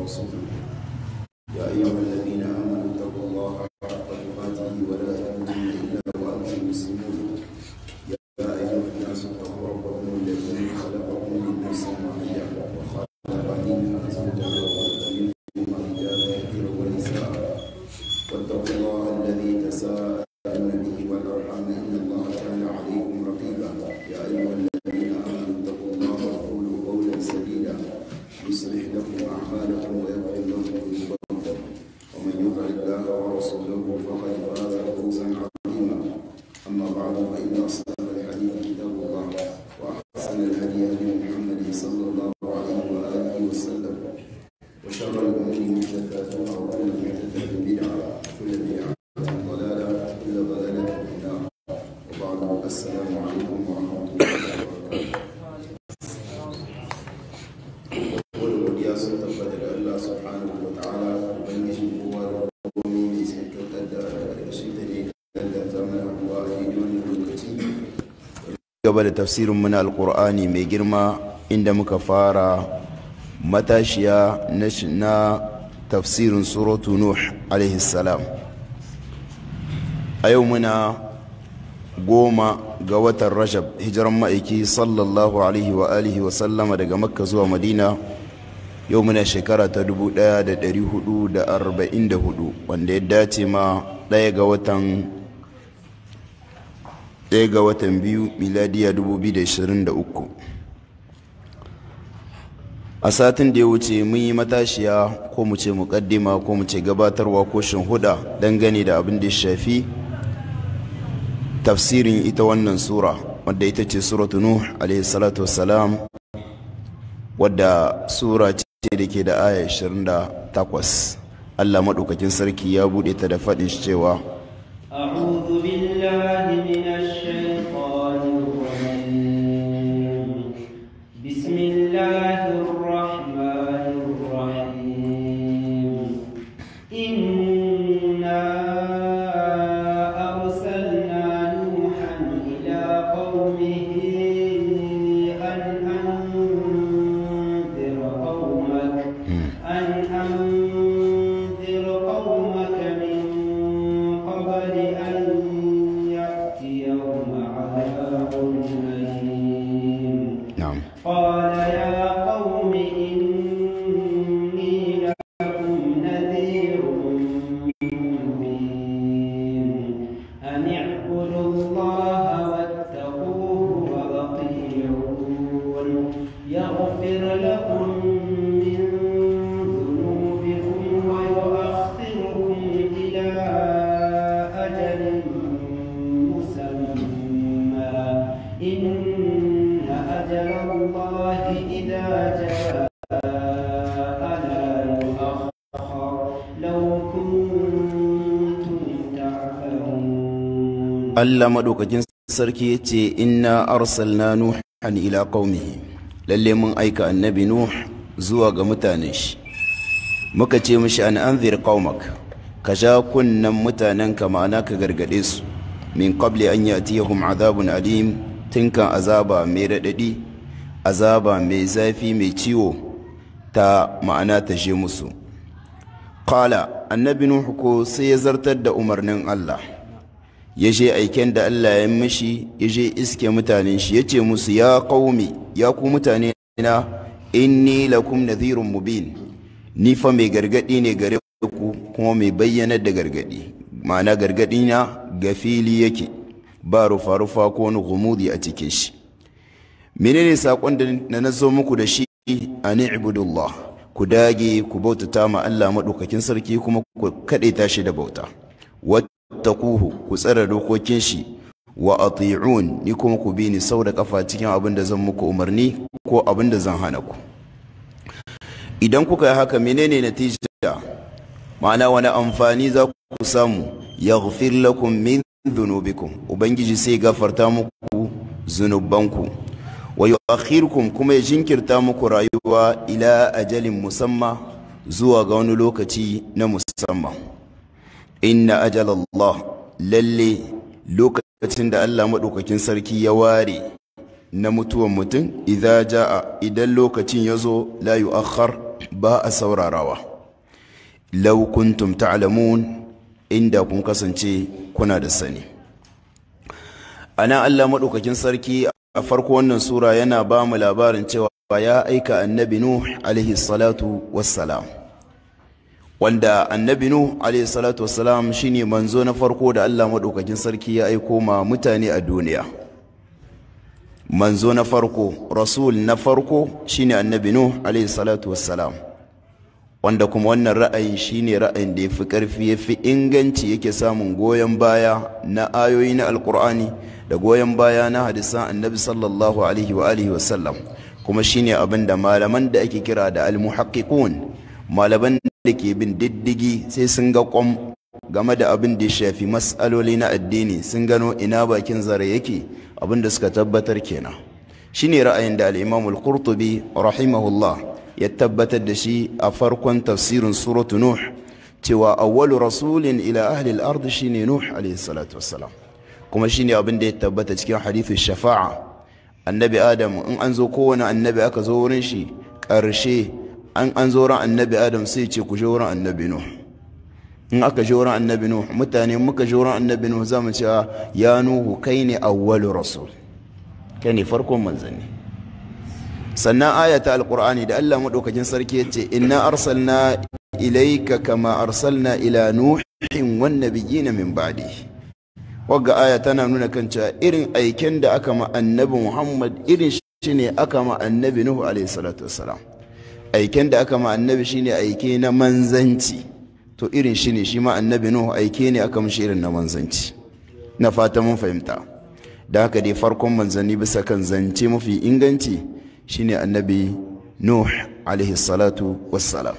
ورسوله يا أيها الذين آمنوا اتقوا الله حق تقاته ولا تموتن إلا وأنتم مسلمون يا أيها الناس اتقوا ربكم الذي خلقكم من نفس واحدة وخلق منها زوجها وخلق منهما رجالا كثيرا ونساء واتقوا الله الذي تساءلون به والأرحام إن الله كان عليكم رقيبا يا أيها الذين آمنوا اتقوا الله وقولوا قولا سديدا يصلح لكم أعمالكم ويغفر لكم ذنوبكم ومن يطع الله ورسوله فقد فاز فوزا عظيما أما بعد فإن أصدق الحديث كتاب الله وأحسن الهدي هدي محمد صلى الله عليه وآله وسلم وشر الأمور محدثاتها وكل محدثة بدعة وكل بدعة ضلالة وكل ضلالة في النار وبعد السلام عليكم ورحمة الله وبركاته wani godiya sun tabbata da Allah subhanahu wa ta'ala ubangijin kowa da komai mai cikakken kaddara da ƙarƙashin ta ne kaddar zaman haɗuwa a daidai wannan lokaci gaba da tafsirin muna alƙur'ani mai girma inda muka fara matashiya na tafsirin suratu nuh alaihi salam a yau muna goma ga watan rajab hijiran ma'aiki sallallahu alaihi wa alihi wa sallama daga makka zuwa madina yau muna shekara ta 1444 wanda ya dace ma ɗaya ga watan ɗaya ga watan biyu miladiya 2023 a satin da ya wuce mun yi matashiya ko mu ce muƙaddima ko mu ce gabatarwa ko huda dangane da abin da ya shafi tafsirin ita wannan sura wadda ita ce suratu nuh alaihi salatu wassalam wadda sura ce da ke da aya 28 Allah maɗaukakin sarki ya buɗe ta da faɗin shi cewa أعوذ بالله من الشيطان الرجيم بسم الله الرحمن الرحيم إنا أرسلنا نوحا إلى قومه أن أنذر قومك أن أنذر قومك من قبل أن يأتيهم عذاب أليم na'am قال يا قوم إني لكم نذير مبين أن اعبدوا الله واتقوه وأطيعون يغفر لكم من ذنوبكم ويؤخركم إلى أجل مسمى إن أجل الله إذا جاء لا يؤخر لو كنتم تعلمون Allah maɗaukakin sarki ya ce inna arsalna nuhan ila qaumihi lalle mun aika annabi nuh zuwa ga mutanen shi muka ce mishi an anzir qaumak ka ja kunnan mutanen ka ma'ana ka gargade su min qabli an yatiyahum azabun alim tinkan azaba mai raɗaɗi azaba mai zafi mai ciwo ta ma'ana ta je musu qala annabi nuh ko sai ya zartar da umarnin Allah ya je aiken da Allah ya mishi ya je iske mutanen shi ya ce musu ya qaumi ya ku mutane na inni lakum nadhirun mubin ni fa mai gargadi ne gare ku kuma mai bayyana da gargadi ma'ana gargadi na ga fili yake ba rufa rufa ko wani gumudi a cikin shi menene sakon da na nazo muku da shi ani ibudullah ku dage ku bautata ma Allah madaukakin sarki kuma ku kadaita shi da bauta wattaquhu ku tsara dokokin shi wa ati'un ni kuma ku bi ni sau da kafa cikin abin da zan muku umarni ko abin da zan hana ku idan kuka yi haka menene natija ma'ana wani amfani za ku samu yaghfir lakum min dhunubikum ubangiji sai gafarta muku zunubanku wa yu'akhirukum kuma ya jinkirta muku rayuwa ila ajalin musamma zuwa ga wani lokaci na musamman inna ajalallah lalle lokacin da Allah maɗaukakin sarki ya ware na mutuwan mutum idza jaa idan lokacin ya zo la yu'akhkhar ba a saurarawa law kuntum ta'lamun inda kun kasance kuna da sani ana Allah madaukakin sarki a farko wannan sura yana ba mu labarin cewa ya aika annabi nuh alaihi salatu wassalam wanda annabi nuh alaihi salatu wassalam shine manzo na farko da Allah madaukakin sarki ya aiko ma mutane a duniya manzo na farko rasul na farko shine annabi nuh alaihi salatu wassalam wanda kuma wannan ra'ayin shine ra'ayin da yafi karfi yafi inganci yake samun goyon baya na ayoyi na alkur'ani da goyon baya na hadisan annabi sallallahu alaihi wa alihi wasallam kuma shine abin da malaman da ake kira da almuhaqqiqun malaman da ke bin diddigi sai sun ga kwam game da abin da ya shafi mas'aloli na addini sun gano ina bakin zare yake abin da suka tabbatar kenan shine ra'ayin da al-imam al-qurtubi rahimahullah ya tabbatar da shi a farkon tafsirin suratu nuh cewa awwalu rasulin ila ahli al-ard shine nuh alayhi salatu wassalam kuma shine abin da ya tabbata cikin hadithu shafa'a annabi adam in an zo kowane annabi aka zo wurin shi karshe an an zo ran annabi adam sai ce ku je wurin annabi nuh in aka je wurin annabi nuh mutane muka je wurin annabi nuh za mu ce ya nuhu kai ne awwalu rasul kai ne farkon manzanni sannan ayata alqur'ani da Allah madaukakin sarki yace inna arsalna ilayka kama arsalna ila nuhin wan nabiyyin min ba'di wagga aya tana nuna kan cewa irin aiken da aka ma annabi Muhammad irin shi ne aka ma annabi Nuhu alaihi salatu wassalam aiken da aka ma annabi shine aike na manzanci to irin shi ne shi ma annabi Nuhu aike ne aka mishi irin na manzanci na fata mun fahimta da haka dai farkon manzanni bisa kan zance mafi inganci shine annabi nuh alaihi salatu wassalam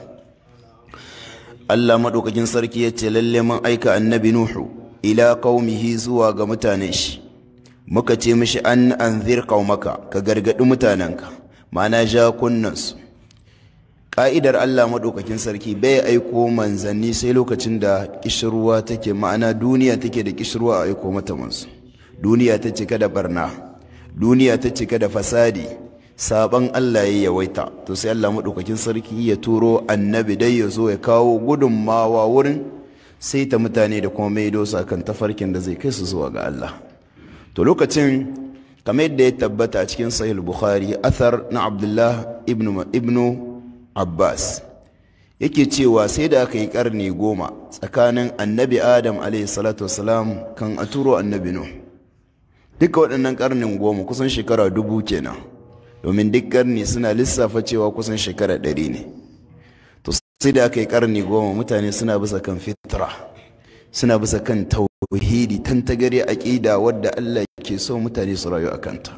Allah madaukakin sarki ya ce lalle mun aika annabi nuhu ila qaumihi zuwa ga mutanen shi muka ce mishi an anzir qaumaka ka gargadi mutanenka ma'ana ja kunnansu ka'idar Allah madaukakin sarki bai aiko manzanni sai lokacin da kishirwa take ma'ana duniya take da kishirwa a aiko mata mansu duniya ta cika da barna duniya ta cika da fasadi saban Allah ya yawaita to sai Allah maɗaukakin sarki ya turo annabi dai ya zo ya kawo gudunmawa wurin sai ta mutane da kuma mai dosa kan tafarkin da zai kai su zuwa ga Allah to lokacin kamar yadda ya tabbata a cikin sahih bukhari athar na abdullah ibnu ibnu abbas yake cewa sai da aka yi karni goma tsakanin annabi adam alaihi salatu wasalam kan a turo annabi nuh duka waɗannan karnin goma kusan shekara dubu kenan domin duk karni suna lissafa cewa kusan shekara ɗari ne to sai da aka yi karni goma mutane suna bisa kan fitra suna bisa kan tauhidi tantagare aƙida wadda Allah ke so mutane su rayu a kanta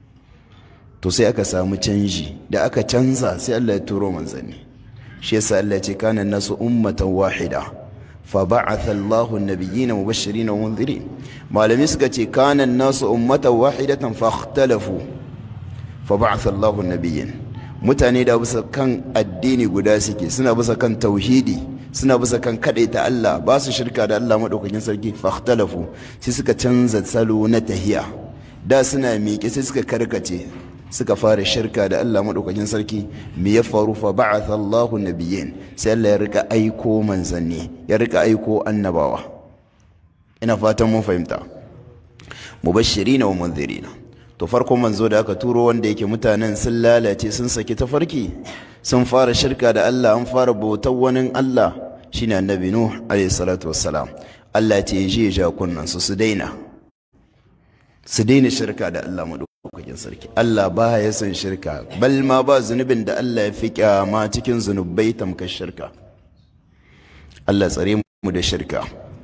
to sai aka samu canji da aka canza sai Allah ya turo manzanni shi yasa Allah ya ce kana nasu ummatan wahida fa ba'atha Allahu an-nabiyyina mubashirin wa munzirin malami suka ce kana nasu ummatan wahidatan fa ikhtalafu fa ba'atha Allahu an-nabiyyin mutane da bisa kan addini guda suke suna bisa kan tauhidi suna bisa kan kadaita Allah ba su shirka da Allah madaukakin sarki fa ikhtalafu sai suka canza salo na tahiya da suna miƙe sai suka karkace suka fara shirka da Allah maɗaukakin sarki me ya faru fa ba'atha Allahu nabiyyin sai Allah ya rika aiko manzanni ya rika aiko annabawa ina fatan mun fahimta mubashirina wa munzirina to farkon manzo da aka turo wanda yake mutanen sun lalace sun saki tafarki sun fara shirka da Allah an fara bautar wani Allah shine annabi Nuh alayhi salatu wassalam Allah ce je ya ja kunnan su su daina su daina shirka da Allah maɗaukakin sarki Allah ba ya san shirka bal ma ba zunubin da Allah ya fi kyama cikin zunubai tamkar shirka Allah tsare mu da shirka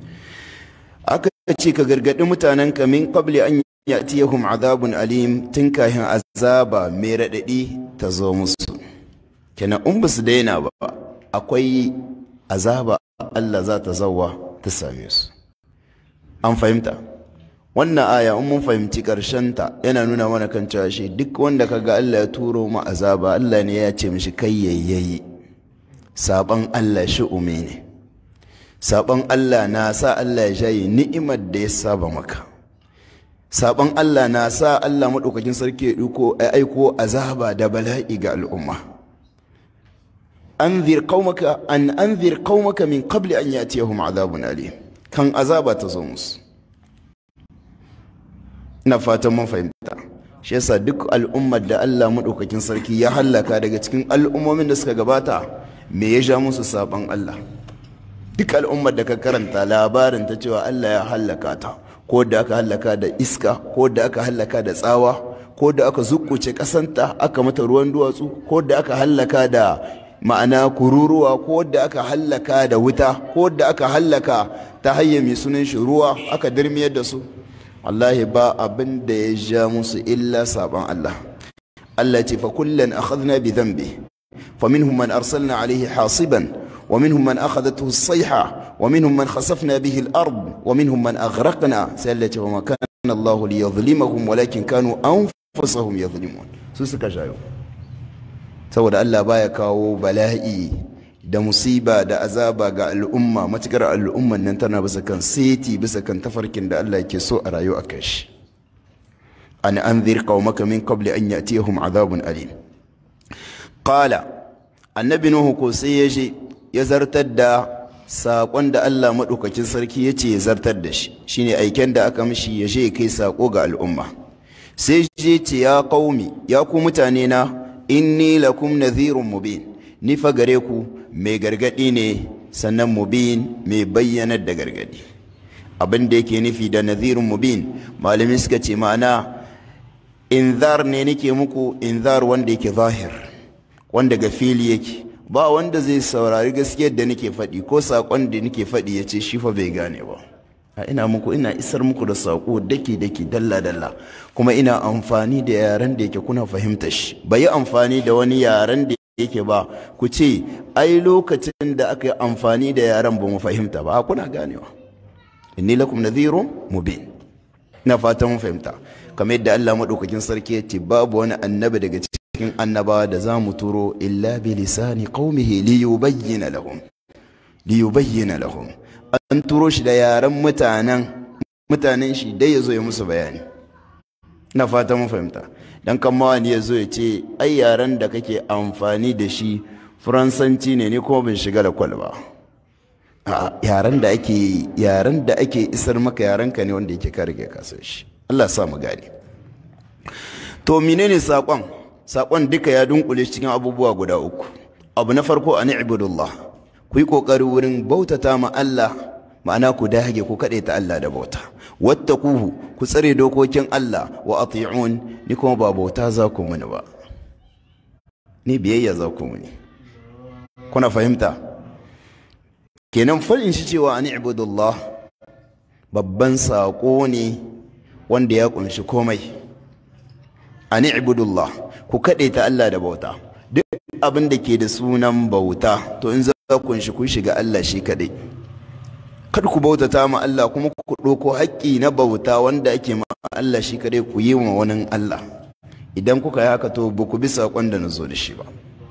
aka ce ka gargaɗi mutanen ka min qabli an ya'tiyahum azabun alim tun kahin azaba mai raɗaɗi ta zo musu kenan in ba su daina ba akwai azaba Allah za ta zawa ta same su an fahimta wannan aya in mun fahimci ta yana nuna mana kan cewa shi duk wanda kaga Allah ya turo mu azaba Allah ne ya ce mishi kai yayyayi saban Allah shi ume ne saban Allah na sa Allah ya jaye ni'imar da ya saba maka saban Allah na sa Allah madaukakin sarki ya duko ya aiko azaba da bala'i ga al'umma anzir qaumaka an anzir qaumaka min qabli an yatiyahum azabun alim kan azaba ta zo musu ina fatan mun fahimta shi yasa duk al'ummar da Allah madaukakin sarki ya hallaka daga cikin al'ummomin da suka gabata me ya ja musu saban Allah duk al'ummar da ka karanta labarin ta cewa Allah ya hallaka ta ko da aka hallaka da iska ko da aka hallaka da tsawa ko da aka zukuce kasanta aka mata ruwan duwatsu ko da aka hallaka da ma'ana kururuwa ko da aka hallaka da wuta ko da aka hallaka ta hanyar mai sunan shi ruwa aka dirmiyar da su wallahi ba abin da ya ja musu illa saban Allah Allah ce fa kullan akhadna bi dhanbi fa minhum man arsalna alayhi hasiban wa minhum man akhadathu as-sayha wa minhum man khasafna bihi al-ard wa minhum man aghraqna sai Allah ce wa ma kana Allah liyadhlimahum walakin kanu anfusahum yadhlimun su suka jayo saboda Allah baya kawo bala'i da musiba da azaba ga al'umma matukar al'umman nan tana bisa kan seti bisa kan tafarkin da Allah ke so a rayu a kan shi an anzir qaumaka min qabli an ya'tiyahum azabun alim qala annabi nuhu ko sai ya je ya zartar da saƙon da Allah maɗaukakin sarki ya ce ya zartar da shi shine aiken da aka mishi ya je ya kai saƙo ga al'umma sai je ce ya qaumi ya ku mutane na inni lakum nadhirun mubin ni fa gare ku mai gargadi ne sannan mubin mai bayyanar da gargadi abin da yake nufi da nadhirun mubin malamin suka ce ma'ana inzar ne nake muku inzar wanda yake zahir wanda ga fili yake ba wanda zai saurari gaskiyar da nake faɗi ko saƙon da nake faɗi ya ce shi fa bai gane ba a ina muku ina isar muku da saƙo daki daki dalla dalla kuma ina amfani da yaren da yake kuna fahimta shi bai yi amfani da wani yaren da yake ba ku ce ai lokacin da aka yi amfani da yaren ba mu fahimta ba kuna ganewa inni lakum nadhirun mubin ina fatan mun fahimta kamar yadda Allah madaukakin sarki ya ce babu wani annabi daga cikin annabawa da za mu turo illa bi lisani qaumihi li yubayyana lahum li yubayyana lahum an turo shi da yaren mutanen mutanen shi dai ya zo ya musu bayani ina fatan mun fahimta dan kan mawani ya zo ya ce ai yaren da kake amfani da shi faransanci ne ni kuma bin shiga da kwalba a yaren da ake yaren da ake isar maka yaren ka ne wanda yake ka rike ka san shi Allah sa mu gane to menene sakon sakon duka ya dunkule cikin abubuwa guda uku abu na farko an ibudullah ku yi kokari wurin bautata ma Allah ma'ana ku dage ku kaɗe ta Allah da bauta wattaquhu ku tsare dokokin Allah wa ati'un ni kuma ba bauta za ku muni ba ni biyayya za ku muni kuna fahimta kenan farin shi cewa an ibudullah babban saƙo ne wanda ya ƙunshi komai an ibudullah ku kaɗe ta Allah da bauta duk abin da ke da sunan bauta to in za ku kunshi ku shiga Allah shi kaɗai kada ku bautata ma Allah kuma ku ɗauko haƙƙi na bauta wanda ake ma Allah shi kaɗai ku yi wa wani Allah idan kuka yi haka to ba ku bi saƙon da na zo da shi ba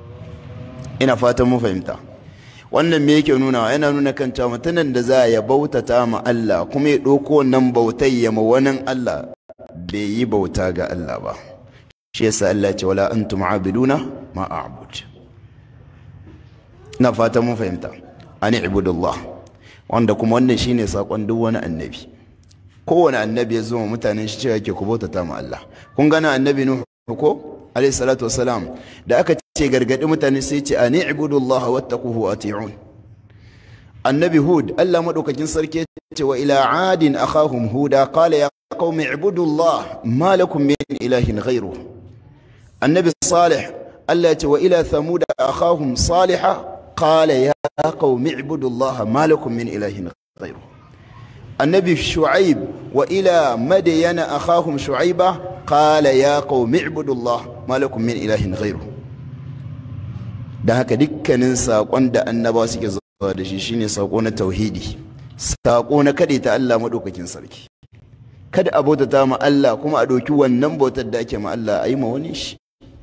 ina fatan mu fahimta wannan me yake nuna yana nuna kan cewa mutumin da za ya bautata ma Allah kuma ya ɗauko wannan bautai ya ma wani Allah bai yi bauta ga Allah ba shi yasa Allah ya ce wala antum abiduna ma a'bud ina fatan mun fahimta ani ibudullah wanda kuma wannan shine sakon duk wani annabi kowane annabi ya zo wa mutanen shi cewa yake ku bautata ma Allah kun gana annabi nuhu ko alayhi salatu wassalam da aka ce gargadi mutane sai ce ani ibudullaha wattaquhu ati'un annabi hud Allah madaukakin sarki ya ce wa ila adin akhahum huda qala ya qaumi ibudullah ma lakum min ilahin ghayruhu annabi salih Allah ya ce wa ila thamud akhahum salihah qala ya qaumi ibudullah ma lakum min ilahin ghayruhu النبي شعيب وإلى مدين أخاهم شعيبة قال يا قوم اعبدوا الله ما لكم من إله غيره da haka dukkanin saƙon da annaba suke zuwa da shi shine saƙo na tauhidi saƙo na kaɗe ta Allah maɗaukakin sarki kada a bautata ma Allah kuma a ɗauki wannan bautar da ake ma Allah a yi ma wani shi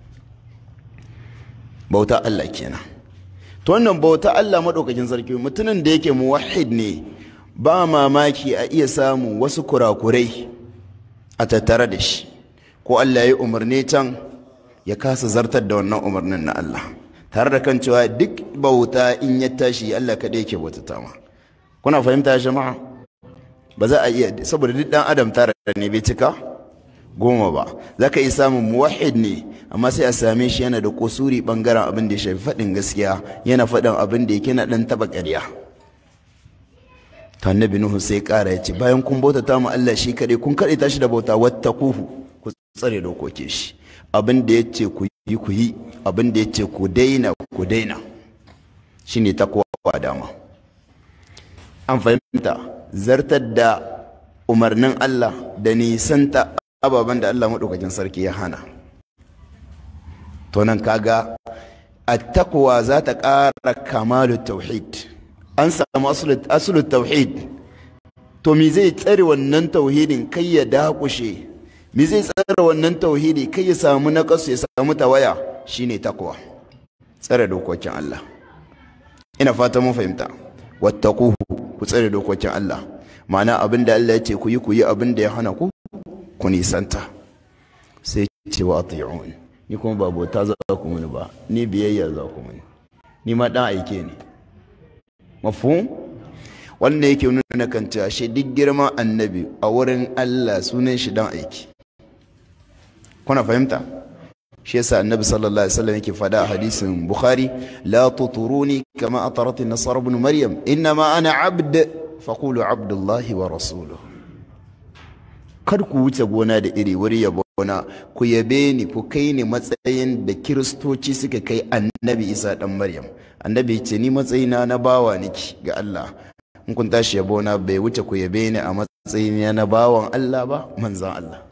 bauta Allah kenan to wannan bauta Allah maɗaukakin sarki mutumin da yake muwahhid ne ba mamaki a iya samun wasu kurakurai a tattare da shi ko Allah ya umarni can ya kasa zartar da wannan umarnin na Allah tare da kan cewa duk bauta in ya tashi Allah kaɗai yake bautata ma kuna fahimta jama'a ba za a iya saboda duk dan adam tare ne bai cika goma ba za ka iya samun muwahid ne amma sai a same shi yana da kusuri bangaren abin da ya shafi faɗin gaskiya yana faɗin abin da yake na ɗan taɓa ƙarya ta annabi nuhu sai ƙara ya ce bayan kun bautata mu Allah shi kaɗai kun kaɗai tashi da bauta wattaquhu ku tsare dokokin shi abin da ya ce ku yi ku yi abin da ya ce ku daina ku daina shine takwa dama an fahimta zartar da umarnin Allah da nisanta ababen da Allah maɗaukakin sarki ya hana to nan kaga attaqwa za ta ƙara kamalu tauhid an samu asulun tauhid to me zai tsare wannan tauhidin kai ya dakushe me zai tsare wannan tauhidi kai ya samu naƙasu ya samu tawaya shine takwa tsare dokokin Allah ina fata mun fahimta wattaquhu ku tsare dokokin Allah ma'ana abin da Allah ya ce ku yi ku yi abin da ya hana ku ku nisanta sai ce wa ati'un ni kuma ba bauta za ku muni ba ni biyayya za ku muni ni ma dan aike ne mafhum wannan yake nuna kan cewa shi duk girman annabi a wurin Allah sunan shi dan aiki kuna fahimta shi yasa annabi sallallahu alaihi wasallam yake fada a hadisin bukhari la tuturuni kama atarat an-nasara ibn maryam inma ana abd faqulu abdullahi wa rasuluhu kar ku wuce gona da iri wuri ya gona ku yabe ni ku kai ni matsayin da kiristoci suka kai annabi isa dan maryam annabi ce ni matsayina na bawa niki ga allah in kun tashi yabo na bai wuce ku yabe ni a matsayin na bawan allah ba manzan allah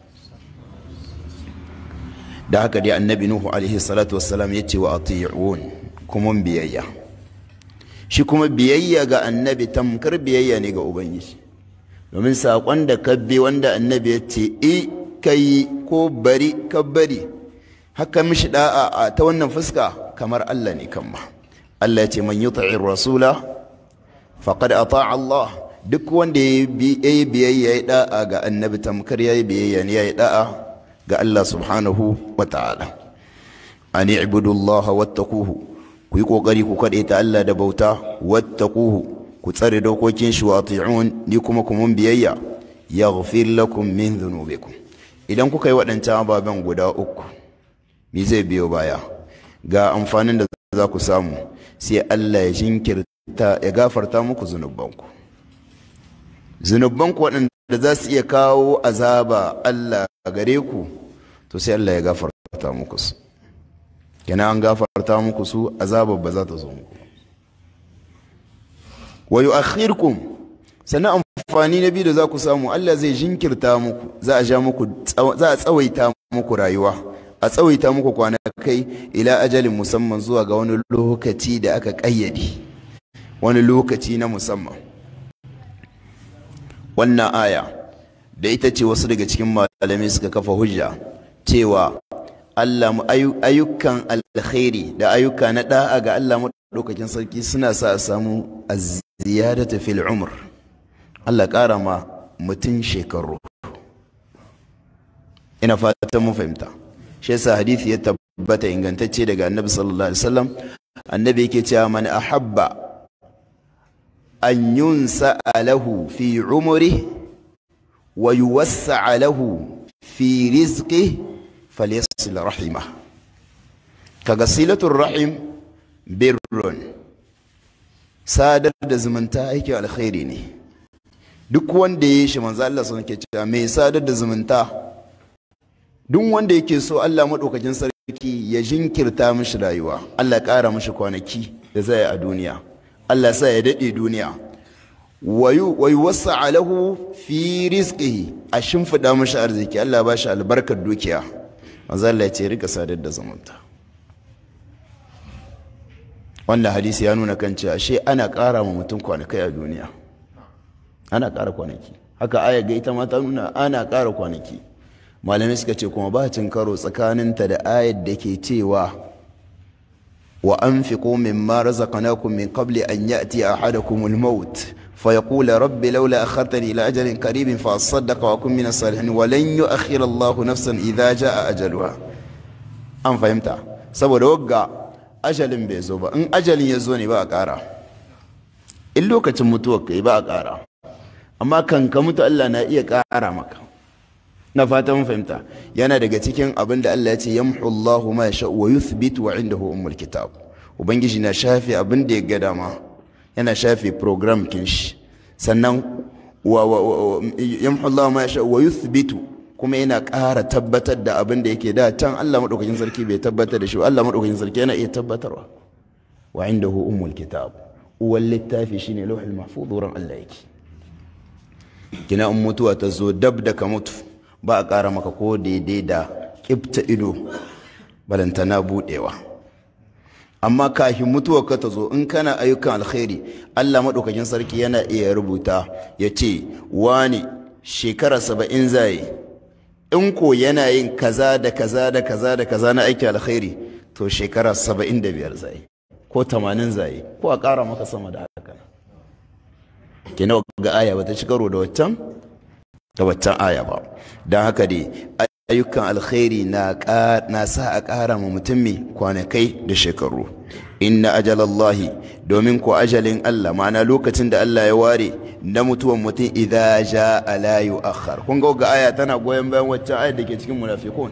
da haka dai annabi nuhu alaihi salatu wassalam ya ce wa ati'un kuma biyayya shi kuma biyayya ga annabi tamkar biyayya ne ga ubangiji domin saƙon da ka bi wanda annabi ya ce i ka yi ko bari ka bari haka mishi da'a a ta wannan fuska kamar Allah ne kan ma Allah ya ce man yuti'i rasula faqad ata'a Allah duk wanda ya yi biyayya ya da'a ga annabi tamkar ya yi biyayya ne ya yi da'a ga Allah subhanahu wa ta'ala an i'budu Allah wattaquhu ku yi kokari ku kaɗe ta Allah da bauta wattaquhu ku tsare dokokin shi wa ati'un ni kuma ku mun biyayya yaghfir lakum min dhunubikum idan kuka yi waɗancan ababen guda uku me zai biyo baya ga amfanin da za ku samu sai Allah ya jinkirta ya gafarta muku zunubanku zunubanku waɗanda za su iya kawo azaba Allah gare ku to sai Allah ya gafarta muku su kenan an gafarta muku su azaba ba za ta zo muku wa yu'akhirkum sannan amfani na biyu da za ku samu Allah zai jinkirta muku za a ja muku za a tsawaita muku rayuwa a tsawaita muku kwanakai ila ajalin musamman zuwa ga wani lokaci da aka kayyade wani lokaci na musamman wannan aya da ita ce wasu daga cikin malamai suka kafa hujja cewa Allah ayyukan alkhairi da ayyuka na da'a ga Allah madaukakin sarki suna sa a samu ziyadata fil umr Allah ƙara ma mutum shekaru ina fatan mun fahimta shi yasa hadisi ya tabbata ingantacce daga annabi sallallahu alaihi wasallam annabi yake cewa man ahabba an yunsa lahu fi umri wa yuwassa lahu fi rizqi falyasil rahimah kaga silatul rahim birrun sadar da zumunta aikin alkhairi ne duk wanda ya yi shi manzo Allah sun ke cewa mai sadar da zumunta duk wanda yake so Allah madaukakin sarki ya jinkirta mishi rayuwa Allah ƙara mishi kwanaki da zai a duniya Allah sa ya dade duniya wayu wayu wasa alahu fi rizqihi a shimfida mishi arziki Allah ba shi albarkar dukiya manzo Allah ya ce rika sadar da zumunta wannan hadisi ya nuna kan cewa ashe ana ƙara ma mutum kwanakai a duniya ana ƙara kwanaki haka aya ga ita ma ta nuna ana ƙara kwanaki malamai suka ce kuma ba cin karo tsakaninta da ayar da ke cewa wa anfiqu mimma razaqnakum min qabli an ya'ti ahadakum al-maut fa yaqula rabbi laula akhartani ila ajalin qaribin fa asaddaqa wa akun min as-salihin wa lan yu'akhkhira Allahu nafsan idha jaa ajaluha an fahimta saboda wagga ajalin bai zo ba in ajalin ya zo ne ba a ƙara in lokacin mutuwar ka yi ba a ƙara amma kan ka mutu Allah na iya ƙara maka na fata mun fahimta yana daga cikin abin da Allah ya ce yamhu Allahu ma yasha wa yuthbit wa indahu ummul kitab ubangiji na shafe abin da ya ga dama yana shafe program kin shi sannan wa yamhu Allahu ma yasha wa yuthbitu kuma yana ƙara tabbatar da abin da yake da can Allah madaukakin sarki bai tabbatar da shi Allah madaukakin sarki yana iya tabbatarwa wa indahu ummul kitab uwal littafi shine lauhul mahfuz wurin Allah yake kina in mutuwa ta zo dab da ka mutu ba a ƙara maka ko daidai da ƙifta ido balantana buɗewa amma kafin mutuwa ka ta zo in kana ayyukan alkhairi Allah maɗaukakin sarki yana iya rubuta ya ce wani shekara saba'in zai in ko yana yin kaza da kaza da kaza da kaza na aikin alkhairi to shekara saba'in da biyar zai ko tamanin zai ko a ƙara maka sama da haka kina ga aya bata ci karo da waccan da waccan aya ba don haka dai ayyukan alkhairi na sa a ƙara ma mutum mai kwanakai da shekaru inna ajalallahi domin ko ajalin Allah ma'ana lokacin da Allah ya ware na mutuwan mutum idza jaa la yu'akhkhar kun ga aya tana goyon bayan waccan ayar da ke cikin munafiqun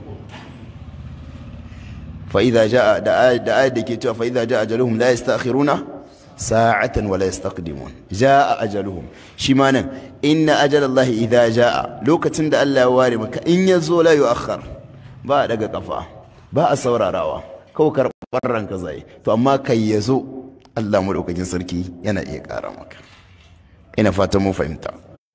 fa idza jaa da ayar da ke cewa fa idza jaa ajaluhum la yastakhiruna sa'atan wala yastaqdimun jaa ajaluhum shi ma nan inna ajalallahi idza jaa lokacin da Allah ya ware maka in yazo la yu'akhkhar ba a daga kafa ba a saurarawa kawai karɓar ranka zai to amma kai yazo Allah madaukakin sarki yana iya ƙara maka ina fatan mun fahimta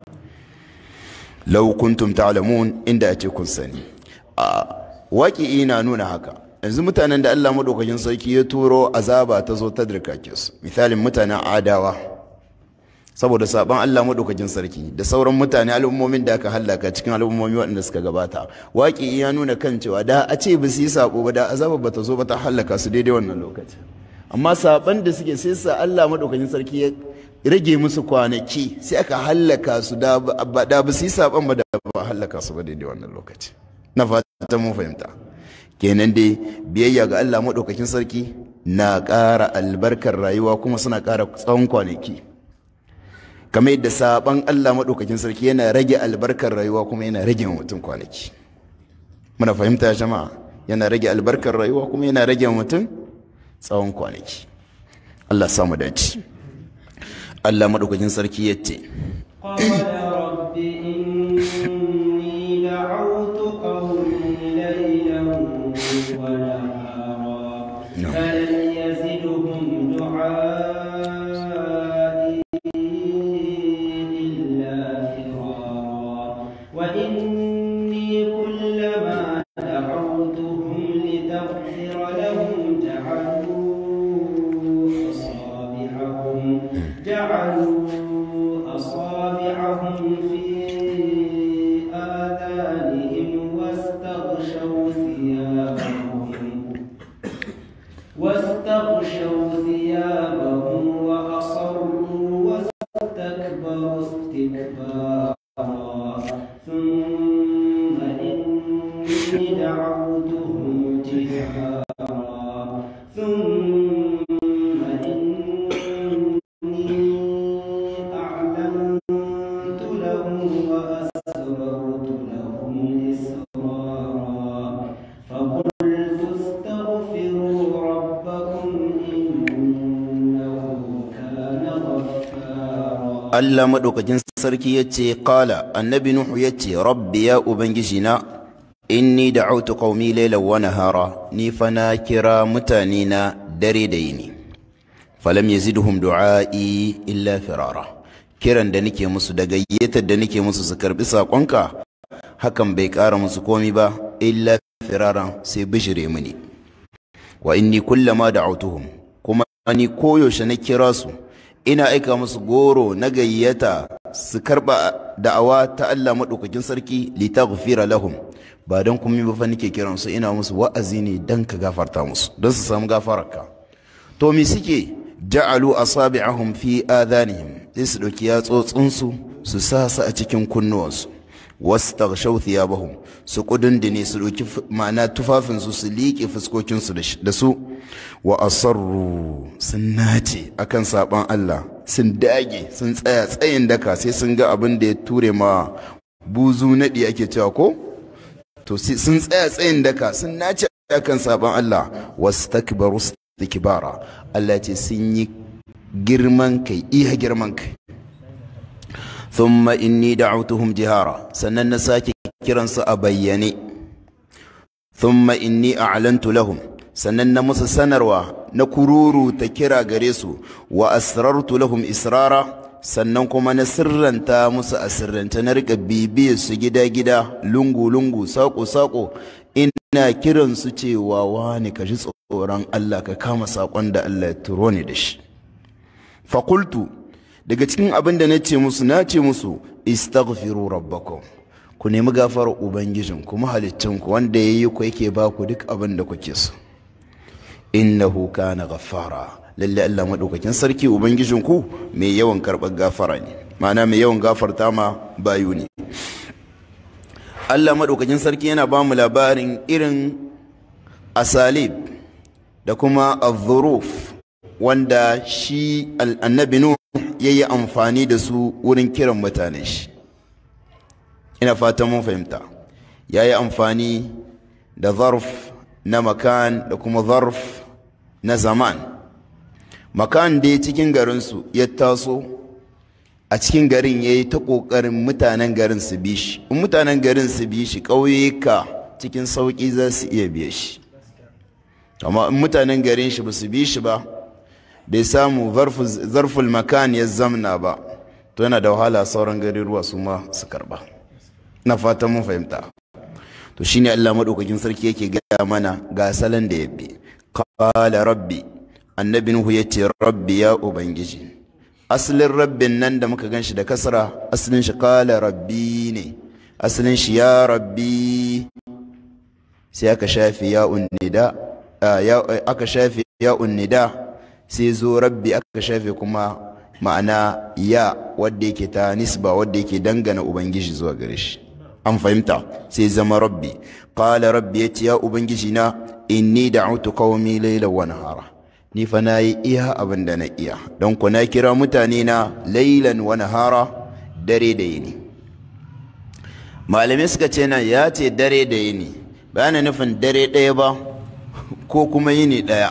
law kuntum ta'lamun inda a ce kun sani a waƙi na nuna haka yanzu mutanen da Allah maɗaukakin sarki ya turo azaba ta zo ta dirkake su misalin mutanen adawa saboda saban Allah maɗaukakin sarki da sauran mutane al'ummomin da aka hallaka cikin al'ummomi waɗanda suka gabata waƙi ya nuna kan cewa da a ce ba su yi sako ba da azaba ba ta zo ba ta hallaka su daidai wannan lokaci amma saban da suke sai sa Allah maɗaukakin sarki ya rage musu kwanaki sai aka hallaka su da ba su yi saban ba da ba hallaka su ba daidai wannan lokaci na fata mun fahimta kenan dai biyayya ga Allah maɗaukakin sarki na ƙara albarkar rayuwa kuma suna ƙara tsawon kwanaki kamar yadda saban Allah maɗaukakin sarki yana rage albarkar rayuwa kuma yana rage mutum kwanaki muna fahimta jama'a yana rage albarkar rayuwa kuma yana rage mutum tsawon kwanaki Allah samu dace Allah maɗaukakin sarki ya ce فلن يزدهم دعائي إلا فرارا وإني كلما دعوتهم لتغفر لهم جعلوا أصابعهم جعلوا أصابعهم في آذانهم واستغشوا ثيابهم واستغشوا ثيابهم وأصروا واستكبروا استكبارا ثم إني دعوتهم جهارا ثم إني أعلنت لهم وأسررت لهم إسرارا فقلت استغفروا ربكم إنه كان غفارا Allah maɗaukakin sarki ya ce ƙala annabi Nuhu ya ce rabbi ya ubangiji na inni da autu ƙaumi lailan wa nahara ni fa na kira mutane na dare da yini falam yazidhum du'a'i illa firara kiran da nake musu da gayyatar da nake musu su karbi saƙonka hakan bai ƙara musu komi ba illa firaran sai bishire mini wa inni kullama da'autuhum kuma ni koyaushe na kira su ina aika musu goro na gayyata su karba da'awa ta Allah maɗaukakin sarki litaghfira lahum ba don kuma ba fa nake kiran su ina musu wa'azi ne dan ka gafarta musu don su samu gafararka to me suke ja'alu asabi'ahum fi adanihim sai su dauki yatsotsin su su sa su a cikin kunnuwansu wastaghshaw thiyabahum su kudundune su doki ma'ana tufafin su su liƙe fuskokin su da su wa asarru sun nace akan saban Allah sun dage sun tsaya tsayin daka sai sun ga abin da ya ture ma buzu nadi ake cewa ko to sun tsaya tsayin daka sun nace akan saban Allah wastakbaru istikbara Allah ce sun yi girman kai iya girman kai thumma inni da'awtuhum jihara sannan na sake kiransu a bayyane thumma inni a'lantu lahum sannan na musu sanarwa na kururu ta kira gare su wa asrartu lahum israra sannan kuma na sirranta musu a sirranta na rika bibiyar su gida-gida lungu-lungu sako-sako ina kiransu cewa wani ka ji tsoron Allah ka kama saƙon da Allah ya turo ni da shi fakultu daga cikin abin da na ce musu na ce musu istaghfiru rabbakum ku nemi gafarar ubangijin kuma halittinku wanda ya yi ku yake ba ku duk abin da kuke so innahu kana ghaffara lalle Allah madaukakin sarki ubangijin ku mai yawan karɓar gafara ne ma'ana mai yawan gafarta ma bayu ne Allah madaukakin sarki yana ba mu labarin irin asalib da kuma az wanda shi annabi Nuh ya yi amfani da su wurin kiran mutane shi ina fatan mun fahimta ya yi amfani da zarf na makan da kuma zarf na zaman makan dai cikin garinsu ya taso a cikin garin ya yi ta ƙoƙarin mutanen garin su bi shi in mutanen garin su bi shi ƙauyuka cikin sauƙi za su iya biye shi amma in mutanen garin shi ba su bi shi ba bai samu zarful makan ya zamna ba to yana da wahala sauran garuruwa su ma su karba na fatan mun fahimta to shine Allah madaukakin sarki yake gaya mana ga salon da ya bi qala rabbi annabi nuhu yace rabbi ya ubangiji asalin rabbin nan da muka ganshi da kasra asalin shi qala rabbi ne asalin shi ya rabbi sai aka shafi ya unnida aka shafi ya unnida sai zo rabbi aka shafe kuma ma'ana ya wadda yake ta nisba wadda yake dangana ubangiji zuwa gare shi an fahimta sai zama rabbi qala rabbi yace ya ubangiji na inni da'utu qaumi layla wa nahara ni fa nayi iya abin da na iya don ku na kira mutane na laylan wa nahara dare da yini malamai suka ce nan ya ce dare da yini ba na nufin dare ɗaya ba ko kuma yini ɗaya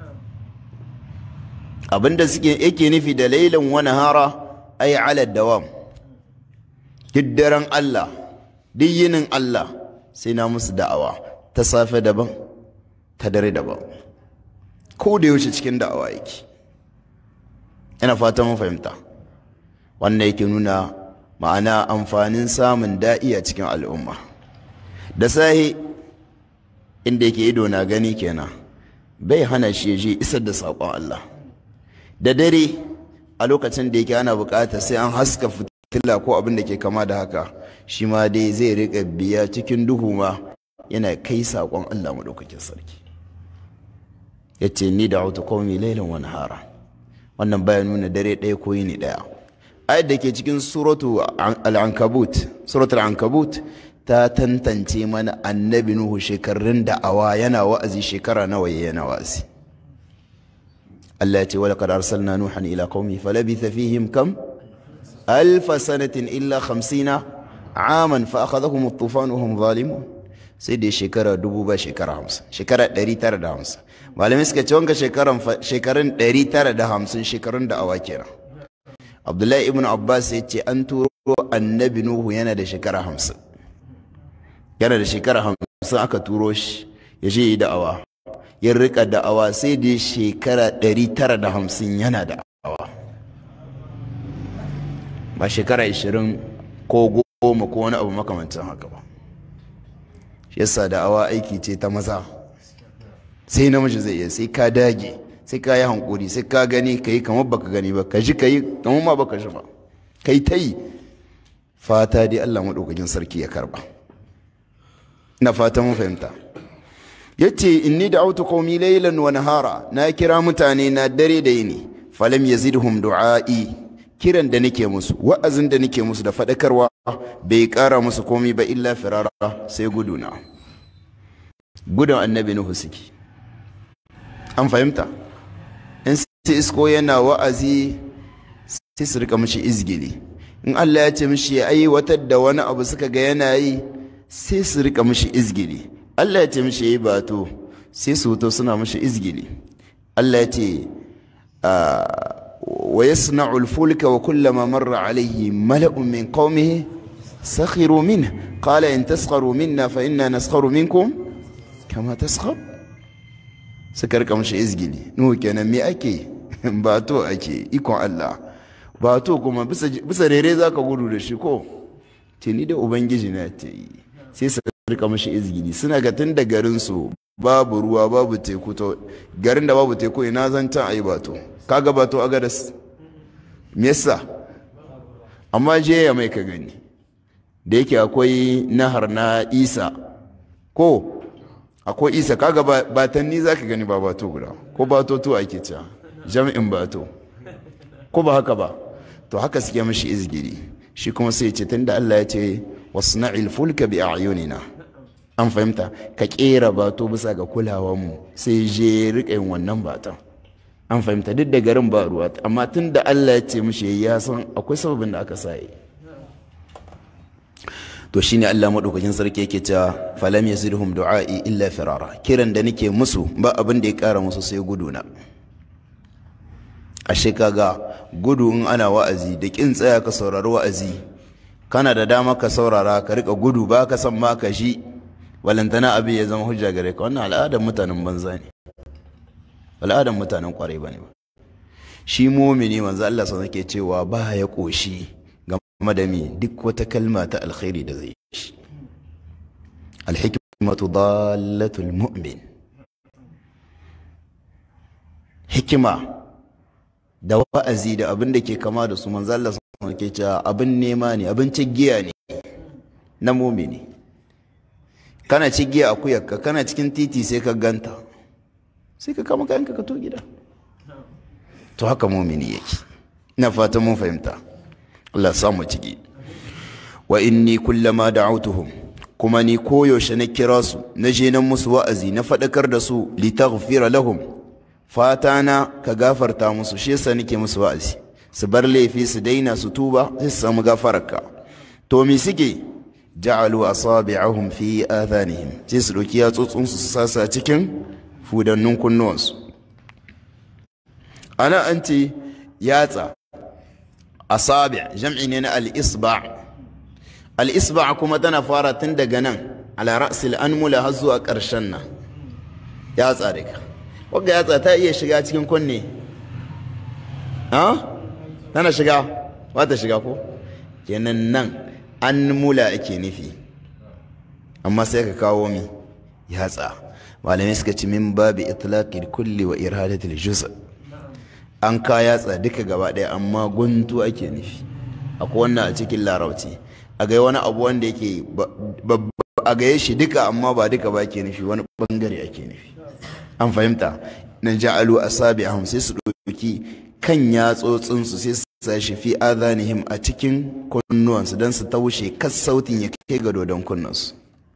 abinda suke yake nufi da lailan wani hara ai ala dawam duk daren Allah duk yinin Allah sai na musu da'awa ta safe daban ta dare daban ko da yaushe cikin da'awa yake ina fata mun fahimta wannan yake nuna ma'ana amfanin samun da'i a cikin al'umma da sahi inda yake ido na gani kenan bai hana shi ya je isar da saƙon Allah da dare a lokacin da yake ana bukata sai an haska fitila ko abin da ke kama da haka shi ma dai zai riƙa biya cikin duhu ma yana kai saƙon Allah maɗaukakin sarki ya ce ni da auta kawai lailan wani hara wannan baya nuna dare ɗaya ko yini ɗaya ayat da ke cikin suratu al-ankabut suratul ankabut ta tantance mana annabi nuhu shekarun da'awa yana wa'azi shekara nawa yana wa'azi Allah ya ce wala qad arsalna nuhan ila qaumi falabitha fihim kam alf sanatin illa 50 aman fa akhadhahum at-tufan wa hum zalimun sai da shekara dubu ba shekara 50 shekara 950 malamai suka ce wanga shekaran shekarun 950 shekarun da awa kenan Abdullahi ibn Abbas ya ce an turo annabi Nuhu yana da shekara 50 yana da shekara 50 aka turo shi ya je yi da'awa ya rika da'awa sai da shekara 950 yana da'awa ba shekara 20 ko goma ko wani abu makamancin haka ba shi yasa da'awa aiki ce ta maza sai namiji zai iya sai ka dage sai ka yi hankuri sai ka gani ka yi kamar baka gani ba ka ji ka yi kamar ma baka ji ba ka yi ta yi fata dai Allah maɗaukakin sarki ya karba na fata mun fahimta yace inni da'awtu qaumi laylan wa nahara na kira mutane na dare da yini falam yazidhum du'ai kiran da nake musu wa'azin da nake musu da faɗakarwa bai ƙara musu komai ba illa firara sai guduna gudun annabi nuhu suke an fahimta in sai isko yana wa'azi sai su rika mishi izgili in Allah ya ce mishi ya aiwatar da wani abu suka ga yana yi sai su rika mishi izgili Allah ya ce mishi ya yi bato sai su wuto suna mishi izgili Allah ya ce wa yasna'u al-fulka wa kullama marra alayhi mala'un min qaumihi sakhiru minhu qala in taskharu minna fa inna naskharu minkum kama taskhar suka rika mishi izgili nuhu kenan me ake bato ake ikon Allah bato kuma bisa rere zaka gudu da shi ko ce ni da ubangiji na ta yi sai su rika mishi izgili suna ga tun da garinsu babu ruwa babu teku to garin da babu teku ina zan can ayi bato kaga bato a gadas me yasa amma je ya mai ka gani da yake akwai nahar na isa ko akwai isa kaga batanni za ka gani ba bato guda ko bato to ake cewa jami'in bato ko ba haka ba to haka suke mashi izgiri shi kuma sai ce tunda Allah ya ce wasna'il fulka bi a'yunina an fahimta ka kera bato bisa ga mu sai je rika yin wannan batan an fahimta duk da garin ba ruwa amma tunda Allah ya ce mishi ya san akwai sababin da aka sa yi to shine Allah madaukakin sarki yake cewa falam yazidhum du'a'i illa firara kiran da nake musu ba abin da ya kara musu sai guduna ashe kaga gudu in ana wa'azi da kin tsaya ka saurari wa'azi kana da dama ka saurara ka rika gudu ba ka san ma ka shi walantana abin ya zama hujja gare ka wannan al'adar mutanen banza ne al'adar mutanen kwarai bane ba shi mumini manzo Allah sun yake cewa ba ya koshi game da mi duk wata kalma ta alkhairi da zai shi alhikmatu dallatul mu'min hikima da wa'azi da abin da ke kama da su manzo Allah sun ke cewa abin nema ne abin cigiya ne na mumini kana cigiya akuyarka kana cikin titi sai ka ganta sai ka kama kayanka ka to gida to haka mumini yake ina fatan mun fahimta Allah samu ciki wa inni kullama da'awtuhum kuma ni koyaushe na kira su na je nan musu wa'azi na faɗakar da su litaghfira lahum fata na ka gafarta musu shi yasa nake musu wa'azi su bar laifi su daina su tuba sai su samu gafararka to me suke ja'alu asabi'ahum fi adhanihim sai su doki yatsotsin su sasa cikin fudannun kunnuwansu ana an ce yatsa asabi' jam'i ne na al-isba' al-isba' kuma tana fara tun daga nan ala ra'sil anmula har zuwa ƙarshen nan yatsa da ka wagga yatsa ta iya shiga cikin kunne ha tana shiga ba ta shiga ko kenan nan an mula ake nufi amma sai ka kawo mi yatsa malamai suka ci min babu itlaqil kulli wa iradatil juz an ka yatsa duka gaba ɗaya amma guntu ake nufi akwai wannan a cikin larabci a ga wani abu wanda yake a gaye shi duka amma ba duka ba ke nufi wani bangare ake nufi an fahimta na ja'alu asabi'ahum sai su ɗauki kan yatsotsinsu sai su sa shi fi adhanihim a cikin kunnuwansu don su taushe kas sautin ya kai ga dodon kunnansu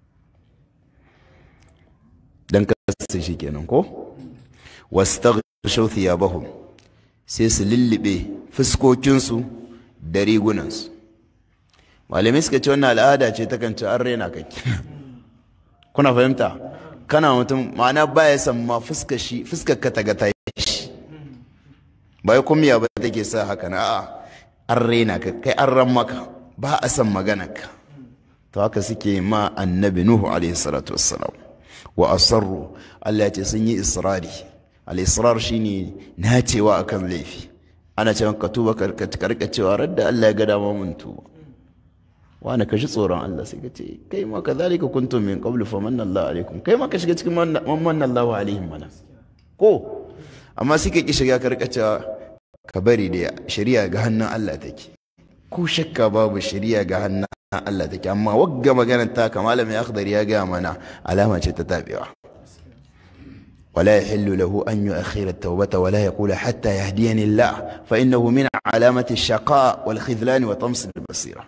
don kasa shi kenan ko wastaghshaw thiyabahum sai su lullube fuskokinsu da rigunansu malamai suka ce wannan al'ada ce ta kan ci an raina kake kuna fahimta kana mutum ma'ana baya san ma fuskar shi fuskar ka ta ga ta shi ba ya kumiya ba take sa haka na a'a an raina ka kai an ran maka ba a san magana ka to haka suke ma annabi nuhu alaihi salatu wassalam wa asarru Allah ya ce sun yi israri al-israr shine nacewa akan laifi ana cewa ka tuba ka karka cewa radda Allah ya ga dama mun tuba wani ka shi tsoron Allah sai ka ce kai ma kadhalika kuntum min qablu famanna Allah alaikum kai ma ka shiga cikin manna Allah alaihim mana ko amma suka ki shiga karkacewa ka bari da shari'a ga hannun Allah take ko shakka babu shari'a ga hannun Allah take amma wagga maganar ta ka malamin akhdar ya ga mana alama ce ta tabewa ولا يحل له أن يؤخر التوبة ولا يقول حتى يهديني الله فإنه من علامة الشقاء والخذلان وطمس البصيرة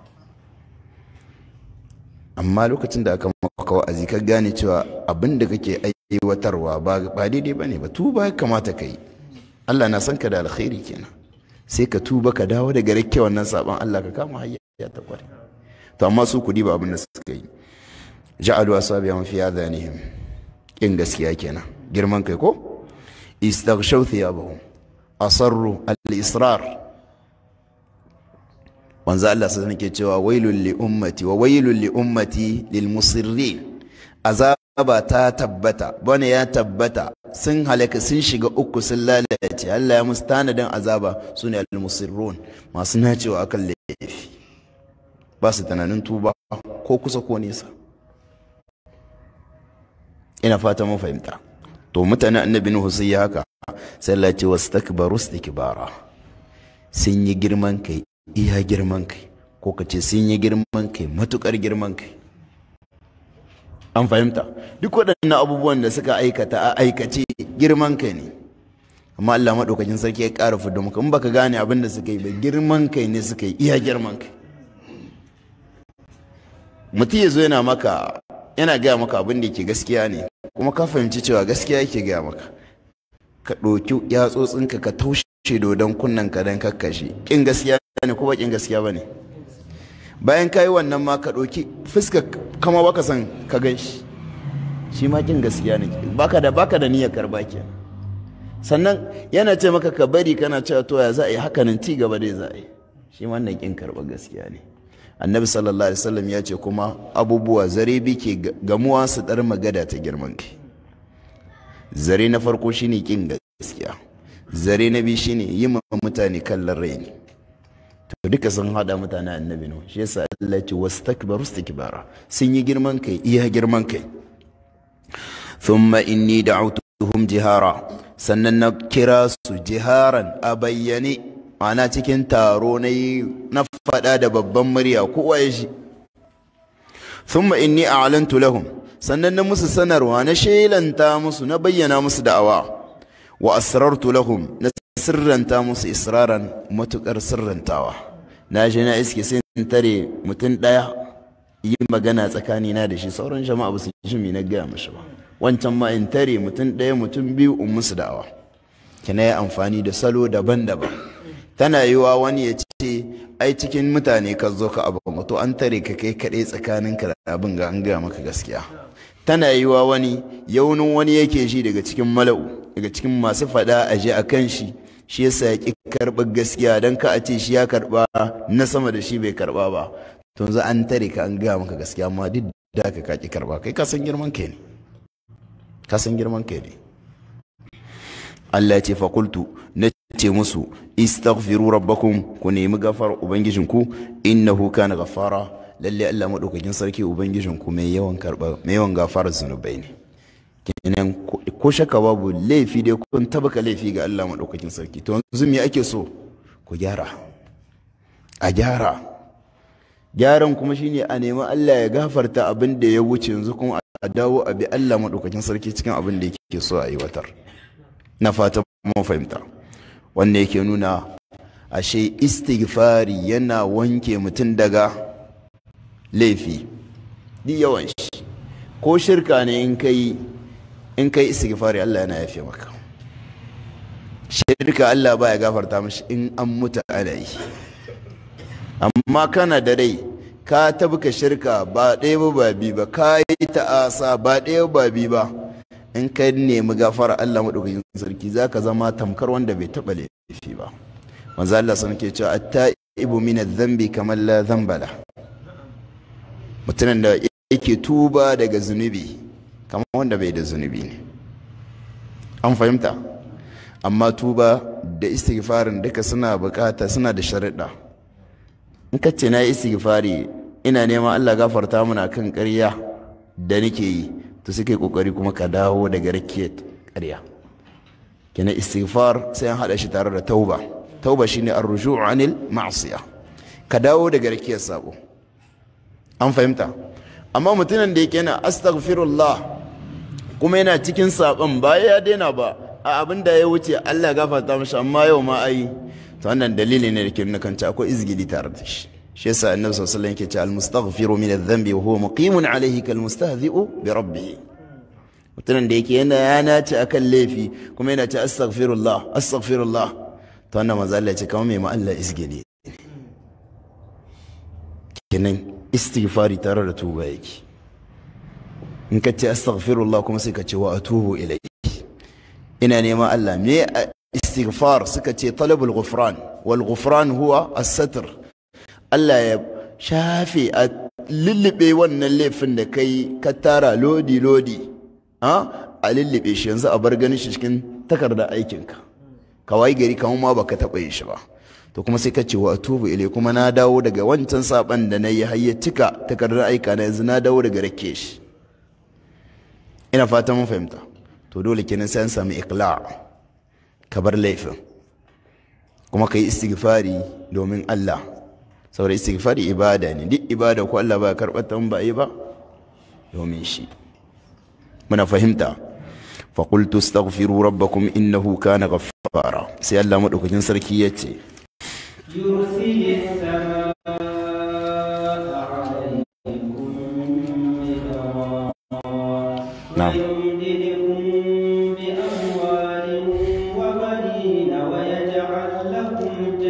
amma lokacin da aka maka wa'azi ka gane cewa abin da kake aiwatarwa ba daidai ba ne ba tuba ya kamata ka yi Allah na san ka da alkhairi kenan sai ka tuba ka dawo daga rakke wannan saban Allah ka kama hayya ta kware to amma su kudi ba abin da suka yi ja'alu asabiyan fi adhanihim in gaskiya kenan girman kai ko istaghshaw thiyabahum asarru al-israr wanzu Allah sai nake cewa wailul li ummati wa wailul li ummati lil musirrin azaba ta tabbata bane ya tabbata sun halaka sun shiga uku sun lalace Allah ya musu tanadin azaba sune al musirrun masu nacewa akan laifi ba su tunanin tuba ko kusa ko nesa ina fata mun fahimta to mutanen annabi nuhu sai ya haka sai Allah ya ce wastakbaru istikbara sun yi girman kai iya girman kai ko ka ce sun yi girman kai matukar girman kai an fahimta duk waɗannan abubuwan da suka aikata a aikace girman kai ne amma Allah maɗaukakin sarki ya ƙara fudu muka in baka gane abin da suka yi ba girman kai ne suka yi iya girman kai mutum ya zo yana maka yana gaya maka abin da ke gaskiya ne kuma ka fahimci cewa gaskiya yake gaya maka ka ɗauki yatsotsinka ka taushe dodon kunnen ka don kakkashe ƙin gaskiya ne ko ba ƙin gaskiya ba ne bayan ka yi wannan ma ka ɗauki fuska kama baka san ka gan shi shi ma ƙin gaskiya ne baka da baka da niyyar karba ke sannan yana ce maka ka bari kana cewa to ya za a yi hakanan ci gaba dai za a yi shi ma wannan ƙin karɓar gaskiya ne annabi sallallahu alaihi wasallam ya ce kuma abubuwa zare bi ke gamuwa su ɗar magada ta girman kai zare na farko shine ƙin gaskiya zare na biyu shine yi ma mutane kallon raini to duka sun hada mutane annabi no shi yasa Allah ya ce wastakbaru istikbara sun yi girman kai iya girman kai thumma inni da'awtuhum jihara sannan na kira su jiharan a bayyane ana cikin taro na yi na faɗa da babban murya kowa ya shi thumma inni a'lantu lahum sannan na musu sanarwa na shelanta musu na bayyana musu da'awa wa asrartu lahum na sirranta musu israran matukar sirrantawa na je na iske sai in tare mutum daya yi magana tsakani na da shi sauran jama'a ba su ji mi na gaya mashi ba wancan ma in tare mutum daya mutum biyu in musu da'awa kina yi amfani da salo daban-daban tana yiwa wani ya ce ai cikin mutane ka zo ka abu to an tare ka kai kaɗai tsakaninka da abin ga an gaya maka gaskiya tana yiwa wani yaunin wani yake shi daga cikin mala'u daga cikin masu faɗa a je a kan shi shi yasa ya ƙi karɓar gaskiya don ka a ce shi ya karɓa na sama da shi bai karɓa ba to yanzu an tare ka an gaya maka gaskiya amma duk da ka ka ƙi karɓa kai ka san girman kai ne ka san girman kai ne Allah ya ce fakultu na ce musu istaghfiru rabbakum ku nemi gafar ubangijinku innahu kana gafara lalle Allah madaukakin sarki ubangijinku mai yawan karba mai yawan gafarar zunubai ne kenan ko shakka babu laifi dai kun tabaka laifi ga Allah madaukakin sarki to yanzu me ake so ku gyara a gyara gyaran kuma shine a nemi Allah ya gafarta abin da ya wuce yanzu kuma a dawo a bi Allah madaukakin sarki cikin abin da yake so a aiwatar na fata mun fahimta wanda yake nuna ashe istighfari yana wanke mutum daga laifi di yawan shi ko shirka ne in kai in kai istighfari Allah yana yafe maka shirka Allah baya gafarta mashi in an mutu ana yi amma kana da rai ka tabka shirka ba ɗaya ba ba bi ba ka yi ta'asa ba ɗaya ba bi ba in ka nemi gafara Allah maɗaukakin sarki za ka zama tamkar wanda bai taɓa laifi ba manzo Allah sun ke cewa at-ta'ibu min adh-dhanbi kamar la dhanbala mutumin da yake tuba daga zunubi kamar wanda bai da zunubi ne an fahimta amma tuba da istighfarin duka suna bukata suna da sharuɗa in ka ce na yi istighfari ina neman Allah gafarta mana kan ƙarya da nake yi to suke kokari kuma ka dawo daga rakiyar ƙarya kina istighfar sai an hada shi tare da tauba tauba shine ar-ruju' anil ma'siya ka dawo daga rakiyar sabo an fahimta amma mutumin da yake yana astaghfirullah kuma yana cikin saban ba ya daina ba a abin da ya wuce Allah gafarta mashi amma yau ma ai to wannan dalili ne da ke nuna kanta akwai izgili tare da shi shi yasa annabi sallallahu alaihi wasallam yake ce al-mustaghfiru min adh-dhanbi wa huwa muqimun alayhi kal mustahzi'u bi rabbih mutumin da yake yana ya nace akan laifi kuma yana ce astaghfirullah astaghfirullah to wannan manzo Allah ya ce kamar mai ma Allah izgili kenan istighfari tare da tuba yake in ka ce astaghfirullah kuma sai ka ce wa atubu ilayhi ina neman Allah me istighfar suka ce talabul ghufran wal ghufran huwa as-satr Allah ya shafe a lullube wannan laifin da kai ka tara lodi lodi a lullube shi yanzu a bar ganin shi cikin takarda aikinka kawai gari kamar ma baka taɓa yin shi ba to kuma sai ka ce wa atubu ilai kuma na dawo daga wancan saban da na yi har ya cika takardar aika na yanzu na dawo daga rake shi ina fata mun fahimta to dole kenan sai an samu iqla ka bar laifin kuma ka yi istighfari domin Allah saboda istighfari ibada ne duk ibada ko Allah ba karɓar ta ba yi ba domin shi muna fahimta فقلت استغفروا ربكم إنه كان غفارا سي الله مدوكين سركي يتي يرسل السماء عليكم مدرارا نعم. ويمددكم بأموال وبنين ويجعل لكم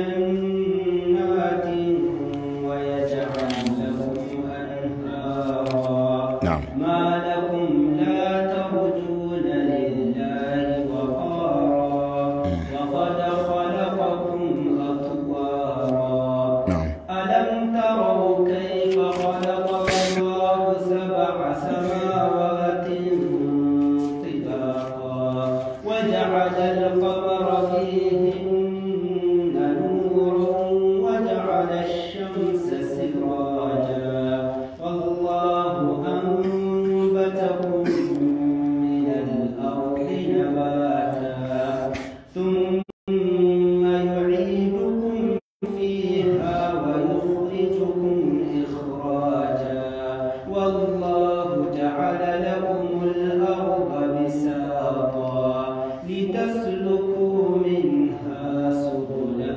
جنات ويجعل لكم أنهارا نعم ما لكم لا ترجون لله وقارا وقد خلقكم أطوارا نعم ألم تروا كيف خلق الله سبع سماوات طباقا وجعل القمر فيهن نورا وجعل الشمس سراجا والله أنبتكم من الأرض نباتا ثم يعيدكم فيها ويخرجكم إخراجا والله جعل لكم الأرض بساطا لتسلكوا منها سبلا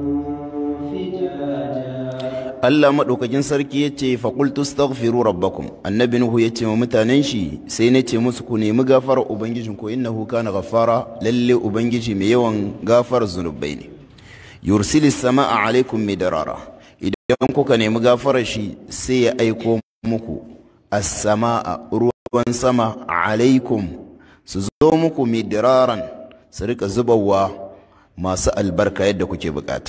فجاجا Allah maɗaukakin sarki ya ce faƙultu staghfiru rabbakum annabi Nuhu ya ce wa mutanen shi sai na ce musu ku nemi gafarar ubangijin ku innahu kana ghaffara lalle ubangiji mai yawan gafarar zunubai ne yursilis sama'a alaikum midarara idan kuka nemi gafarar shi sai ya aiko muku as-sama'a ruwan sama alaikum su zo muku midiraran su rika zubawa masu albarka yadda kuke bukata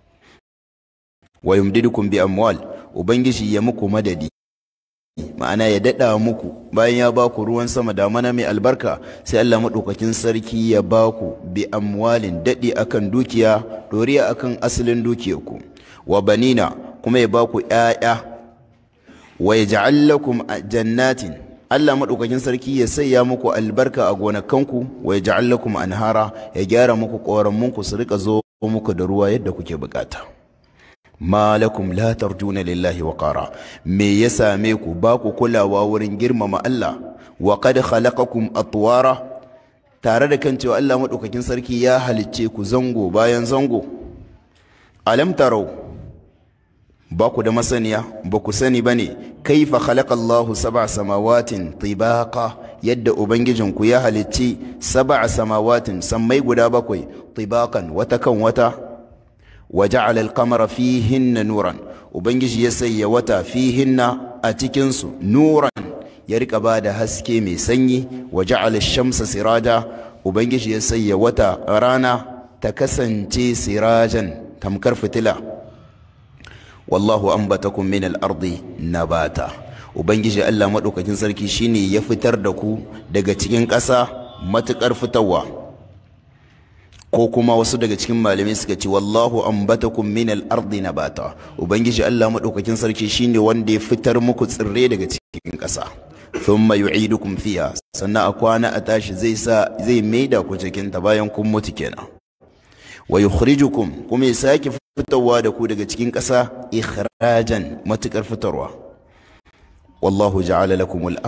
wa yumdidukum bi amwal ubangiji ya muku madadi ma'ana ya dada muku bayan ya baku ruwan sama da mana mai albarka sai Allah madaukakin sarki ya baku bi amwalin dadi akan dukiya doriya akan asalin dukiyarku wa banina kuma ya baku ƴaƴa wa yaj'al lakum jannatin Allah madaukakin sarki ya sayya muku albarka a gonakanku wa yaj'al lakum anhara ya gyara muku ƙoramunku su rika zo muku da ruwa yadda kuke bukata ma lakum la tarjuna lillahi wa qara me ya same ku ba ku kulawa wurin girmama Allah wa qad khalaqakum atwara tare da kan cewa Allah madaukakin sarki ya halicce ku zango bayan zango alam tarau ba ku da masaniya ba ku sani bane kaifa khalaqa Allahu sab'a samawatin tibaqa yadda ubangijinku ya halicci sab'a samawatin sammai guda bakwai tibaqan wata kan wata وجعل القمر فيهن نورا ubangiji ya sanya wata fihinna a cikinsu nuran ya rika ba da haske mai sanyi wa ja'ala shamsa siraja ubangiji ya sanya wata rana ta kasance sirajan tamkar fitila wallahu ambatakum min al-ardi nabata ubangiji Allah madaukakin sarki shine ya fitar da ku daga cikin ƙasa matukar fitarwa ko kuma wasu daga cikin malamai suka ce wallahu ambatakum min al-ardi nabata ubangiji Allah madaukakin sarki shine wanda ya fitar muku tsirrai daga cikin ƙasa thumma yu'idukum fiha sannan a kwana a tashi zai sa zai maida ku cikin ta bayan kun mutu kenan wa yukhrijukum kuma ya sake fitarwa da ku daga cikin ƙasa ikhrajan matukar fitarwa wallahu ja'ala lakum al-arda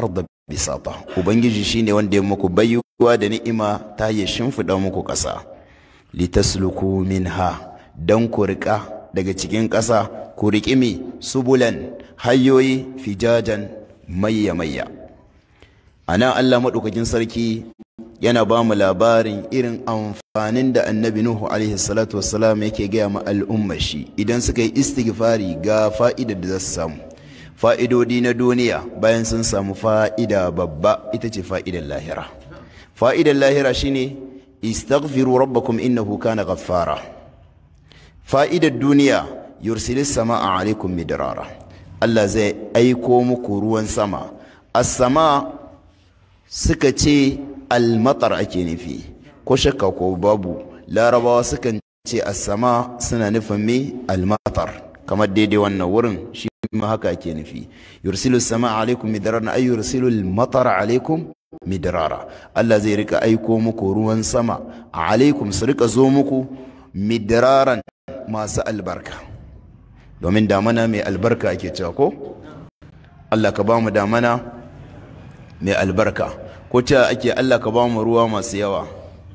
bisata ubangiji shine wanda ya muku bayyuwa da ni'ima ta ya shimfiɗa muku ƙasa litasluku minha dan ku riƙa daga cikin ƙasa ku riƙi mi subulan hanyoyi fijajan mayya mayya ana Allah maɗaukakin sarki yana ba mu labarin irin amfanin da annabi Nuhu alaihi salatu wassalam yake gaya ma al'ummar shi idan suka yi istighfari ga fa'idar da za su samu fa'idodi na duniya bayan sun samu fa'ida babba ita ce fa'idar lahira fa'idar lahira shine istaghfiru rabbakum innahu kana ghaffara fa'idar duniya yursilis sama'a alaikum midrara Allah zai aiko muku ruwan sama as-sama suka ce al-matar ake nufi ko shakka ko babu larabawa sukan ce as-sama suna nufin me al-matar kamar daidai wannan wurin shi ma haka ake nufi yursilu sama alaikum midrara ay yursilu al-matar alaikum midrara Allah zai rika aiko muku ruwan sama alaikum su rika zo muku midraran masu albarka domin damana mai albarka ake cewa ko Allah ka ba mu damana mai albarka ko cewa ake Allah ka ba mu ruwa masu yawa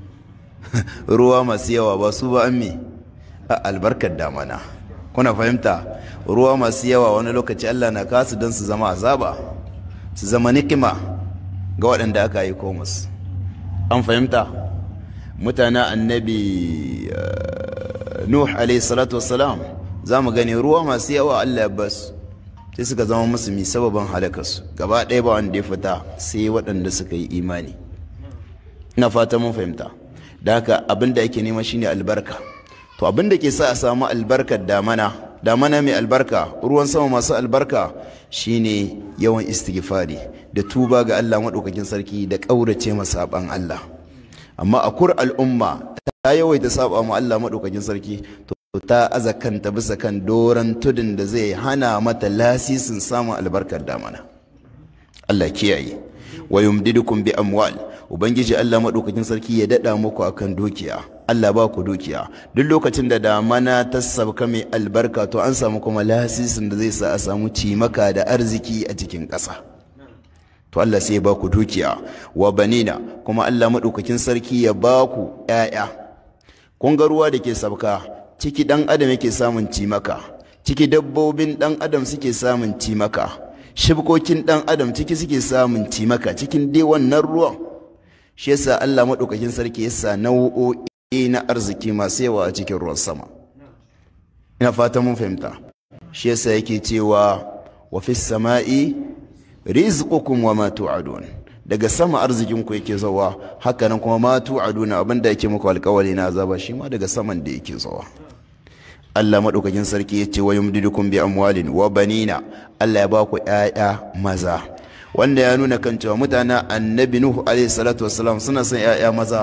ruwa masu yawa ba su ba an me a albarkar damana kuna fahimta ruwa masu yawa wani lokaci Allah na kasu don su zama azaba su zama nikima ga waɗanda aka yi komus an fahimta mutanen annabi nuh alaihi salatu wassalam za mu gani ruwa masu yawa Allah ya basu sai suka zama musulmi sababin halakarsu gaba ɗaya ba wanda ya fita sai waɗanda suka yi imani ina fata mun fahimta da haka abin da ake nema shine albarka to abin da ke sa a samu albarkar damana damana mai albarka ruwan sama masu albarka shine yawan istighfari da tuba ga Allah maɗaukakin sarki da ƙaurace masaɓan Allah amma a kur al'umma ta yawaita saba ma Allah maɗaukakin sarki to ta aza kanta bisa kan doron tudun da zai hana mata lasisin samun albarkar damana Allah kiyaye wa yumdidukum bi amwal ubangiji Allah maɗaukakin sarki ya daɗa muku akan dukiya Allah ba ku dukiya duk lokacin da damana ta sabka mai albarka to an samu kuma lasisin da zai sa a samu cimaka da arziki a cikin ƙasa to Allah sai ya ba ku dukiya wa banina kuma Allah maɗaukakin sarki ya ba ku ‘ya'ya kun ga ruwa da ke sabka ciki ɗan adam yake samun cimaka ciki dabbobin ɗan adam suke samun cimaka shibkokin ɗan adam ciki suke samun cimaka cikin dai wannan ruwan shi yasa Allah maɗaukakin sarki yasa nau'o'i na arziki masu yawa a cikin ruwan sama ina fata mun fahimta shi yasa yake cewa wa fis sama'i rizqukum wa ma tu'adun daga sama arzikin ku yake zawa haka nan kuma ma tu'aduna abinda yake muku alƙawari na azaba shi ma daga saman da yake zawa Allah madaukakin sarki yace wa yumdidukum bi amwalin wa banina Allah ya ba ku ƴaƴa maza wanda ya nuna kan cewa mutanen annabi nuhu alaihi salatu wassalam suna son ƴaƴa maza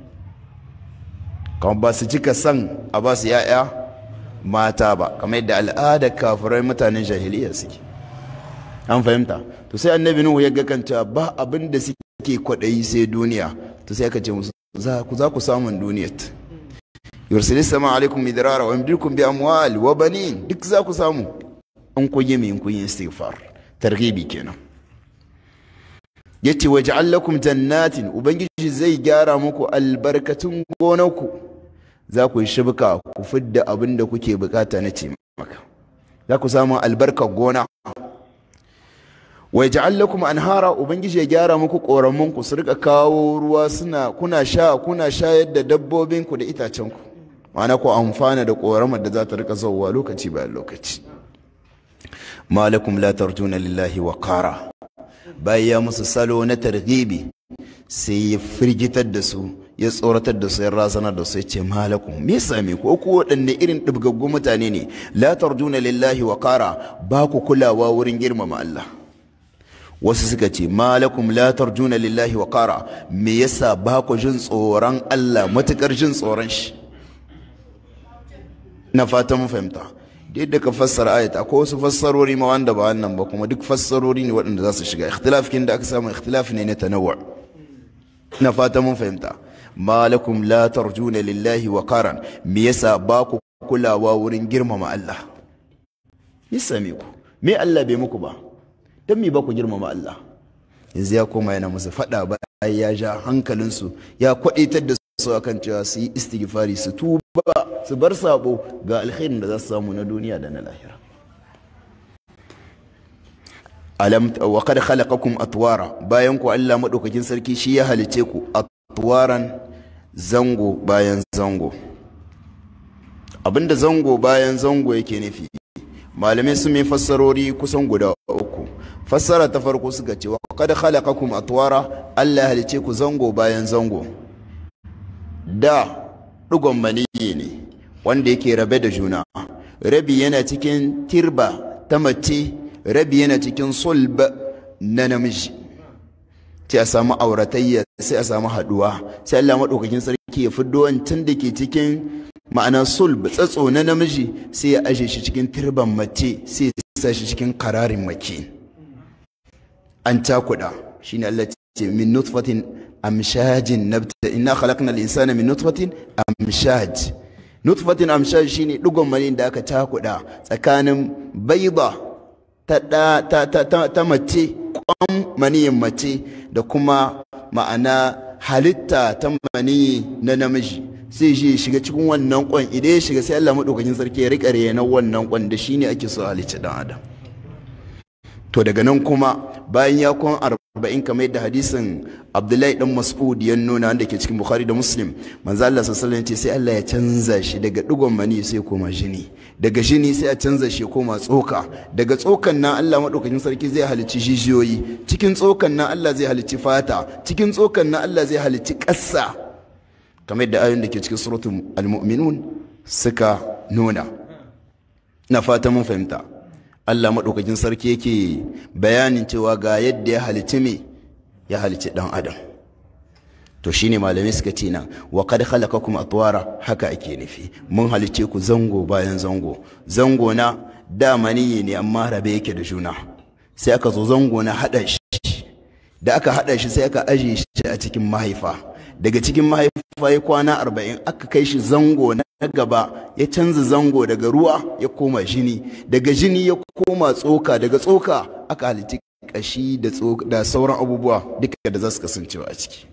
kuma ba su cika son a ba su ƴaƴa mata ba kamar yadda al'adar kafirai mutanen jahiliya suke an fahimta to sai annabi nuhu ya ga kanta ba abin da suke kwaɗayi sai duniya to sai aka ce musu za ku za ku samun duniyat yursilis sama alaikum midrara wa yamdikum bi amwal wa banin duk za ku samu an ku yi min kun yi istighfar targhibi kenan yace waj'al lakum jannatin ubangiji zai gyara muku albarkatun gonarku za ku yi shibka ku fidda abin da kuke bukata na ce maka za ku samu albarkar gona wa ja'al lakum anhara ubangiji ya gyara muku koramun ku su rika kawo ruwa suna kuna sha kuna shayar da dabbobin ku da itacen ku ma'ana ku amfana da koramar da za ta rika zauwa lokaci bayan lokaci malakum la tarjuna lillahi wa qara bayan ya musu salo na targhibi sai ya firgitar da su ya tsoratar da su ya razanar da su ya ce malakum me same ku ku waɗanne irin ɗibgaggun mutane ne la tarjuna lillahi wa qara ba ku kulawa wurin girmama Allah wasu suka ce malakum la tarjuna lillahi wa qara me yasa ba ku jin tsoron Allah matukar jin tsoron shi na fata mun fahimta duk da ka fassara ayat akwai wasu fassarori ma wanda ba wannan ba kuma duk fassarori ne waɗanda za su shiga ikhtilaf kin da aka samu ikhtilaf ne na tanawwu na fata mun fahimta malakum la tarjuna lillahi wa qaran me yasa ba ku kulawa wurin girmama Allah me same ku me Allah bai muku ba don me ba ku girmama Allah yanzu ya koma yana musu faɗa bayan ya ja hankalinsu ya kwaɗitar da su akan cewa su yi istighfari su tuba su bar sabo ga alkhairin da za su samu na duniya da na lahira alam wa qad khalaqakum atwara bayan ku Allah madaukakin sarki shi ya halice ku atwaran zango bayan zango abinda zango bayan zango yake nufi malamai sun mai fassarori kusan guda uku fassara ta farko suka ce wa qad khalaqakum atwara Allah ya halice ku zango bayan zango da dugon maniyi ne wanda yake rabe da juna rabi yana cikin tirba ta mace rabi yana cikin sulb na namiji sai a samu auratayya sai a samu haduwa sai Allah madaukakin sarki ya fiddo wancan da ke cikin ma'ana sulb tsatso na namiji sai ya aje shi cikin tirban mace sai ya sa shi cikin kararin mace an cakuda shine Allah ce min nutfatin amshajin nabta inna khalaqna al-insana min nutfatin amshaj nutfatin amshaj shine digon mani da aka cakuda tsakanin bayda ta ta ta ta, ta mace kwan maniyin mace da kuma ma'ana halitta ta maniyi na namiji sai shi shiga cikin wannan kwan idan ya shiga sai Allah madaukakin sarki ya rika na wannan kwan da shine ake so halicci dan adam to daga nan kuma bayan ya kwan arba'in kamar yadda hadisin abdullahi dan mas'ud ya nuna wanda ke cikin bukhari da muslim manzo Allah sallallahu alaihi sai Allah ya canza shi daga digon mani sai koma jini daga jini sai a canza shi koma tsoka daga tsokan nan Allah madaukakin sarki zai halicci jijiyoyi cikin tsokan nan Allah zai halicci fata cikin tsokan nan Allah zai halicci ƙasa kamar yadda ayoyin da ke cikin suratul almu'minun suka nuna na fata mun fahimta Allah maɗaukakin sarki yake bayanin cewa ga yadda ya halici me ya halici ɗan adam to shine malamai suka ce nan wa kad khalaqakum atwara haka ake nufi mun halice ku zango bayan zango zango na da maniyi ne amma rabe yake da juna sai aka zo zango na hada shi da aka hada shi sai aka aje shi a cikin mahaifa daga cikin mahaifa ya kwana arba'in aka kai shi zango na gaba ya canza zango daga ruwa ya koma jini daga jini ya koma tsoka daga tsoka aka halitti kashi da sauran abubuwa duka da za su kasancewa a ciki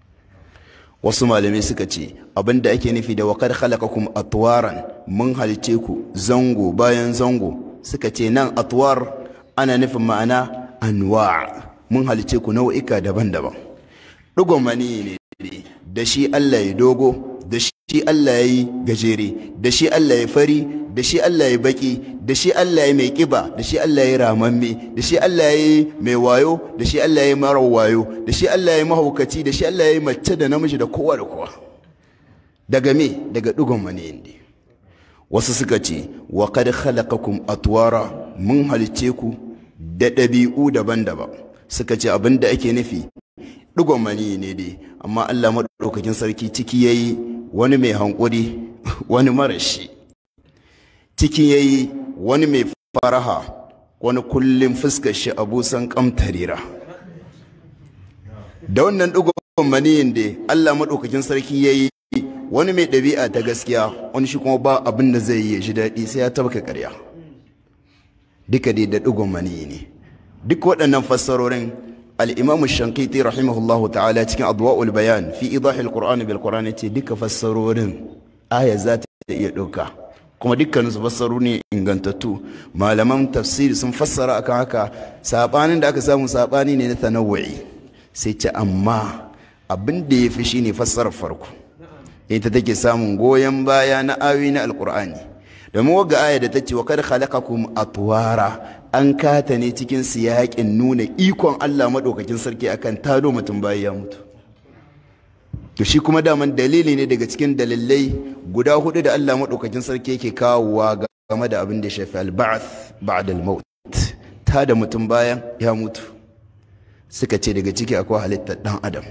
wasu malamai suka ce abinda ake nufi da wakar khalaqakum atwaran mun halice ku zango bayan zango suka ce nan atwar ana nufin ma'ana anwa mun halice ku nau'ika daban-daban ɗigon mani ne da shi Allah ya dogo da shi Allah ya yi gajere da shi Allah ya fari da shi Allah ya baki da shi Allah ya mai kiba da shi Allah ya ramamme da shi Allah ya mai wayo da shi Allah ya mara wayo da shi Allah ya mahaukaci da shi Allah ya mace da namiji da kowa da kowa daga me daga dugon mani ne wasu suka ce wa kad khalaqakum atwara mun halice ku da ɗabi'u daban-daban suka ce abinda ake nufi dugon mani ne dai amma Allah maɗaukakin sarki ciki yayi wani mai hankuri wani marashi ciki yayi wani mai faraha wani kullum fuskar shi abusan kamtarira da wannan dugon maniyin da Allah maɗaukakin sarki yayi wani mai ɗabi'a ta gaskiya wani shi kuma ba abin da zai yi shi daɗi sai ya tabka ƙarya duka dai da dugon maniyi ne duk waɗannan fassarorin الإمام الشنقيطي رحمه الله تعالى تكن أضواء البيان في إيضاح القرآن بالقرآن ديك فسرورن آية ذات يدوكا kuma dukkanin su fassaru ne ingantattu malaman tafsiri sun fassara akan haka sabanin da aka samu sabani ne na tanawu'i sai ce amma abin da ya fi shine fassarar farko ita take samun goyon baya na ayoyi na alkur'ani domin waga aya da ta ce wa kad khalaqakum atwara an kata ne cikin siyaƙin nuna ikon Allah maɗaukakin sarki akan tado mutum bayan ya mutu to shi kuma daman dalili ne daga cikin dalilai guda hudu da Allah maɗaukakin sarki yake kawowa game da abin da ya shafi alba'ath ba'da al-maut ta da mutum bayan ya mutu suka ce daga ciki akwai halittar dan adam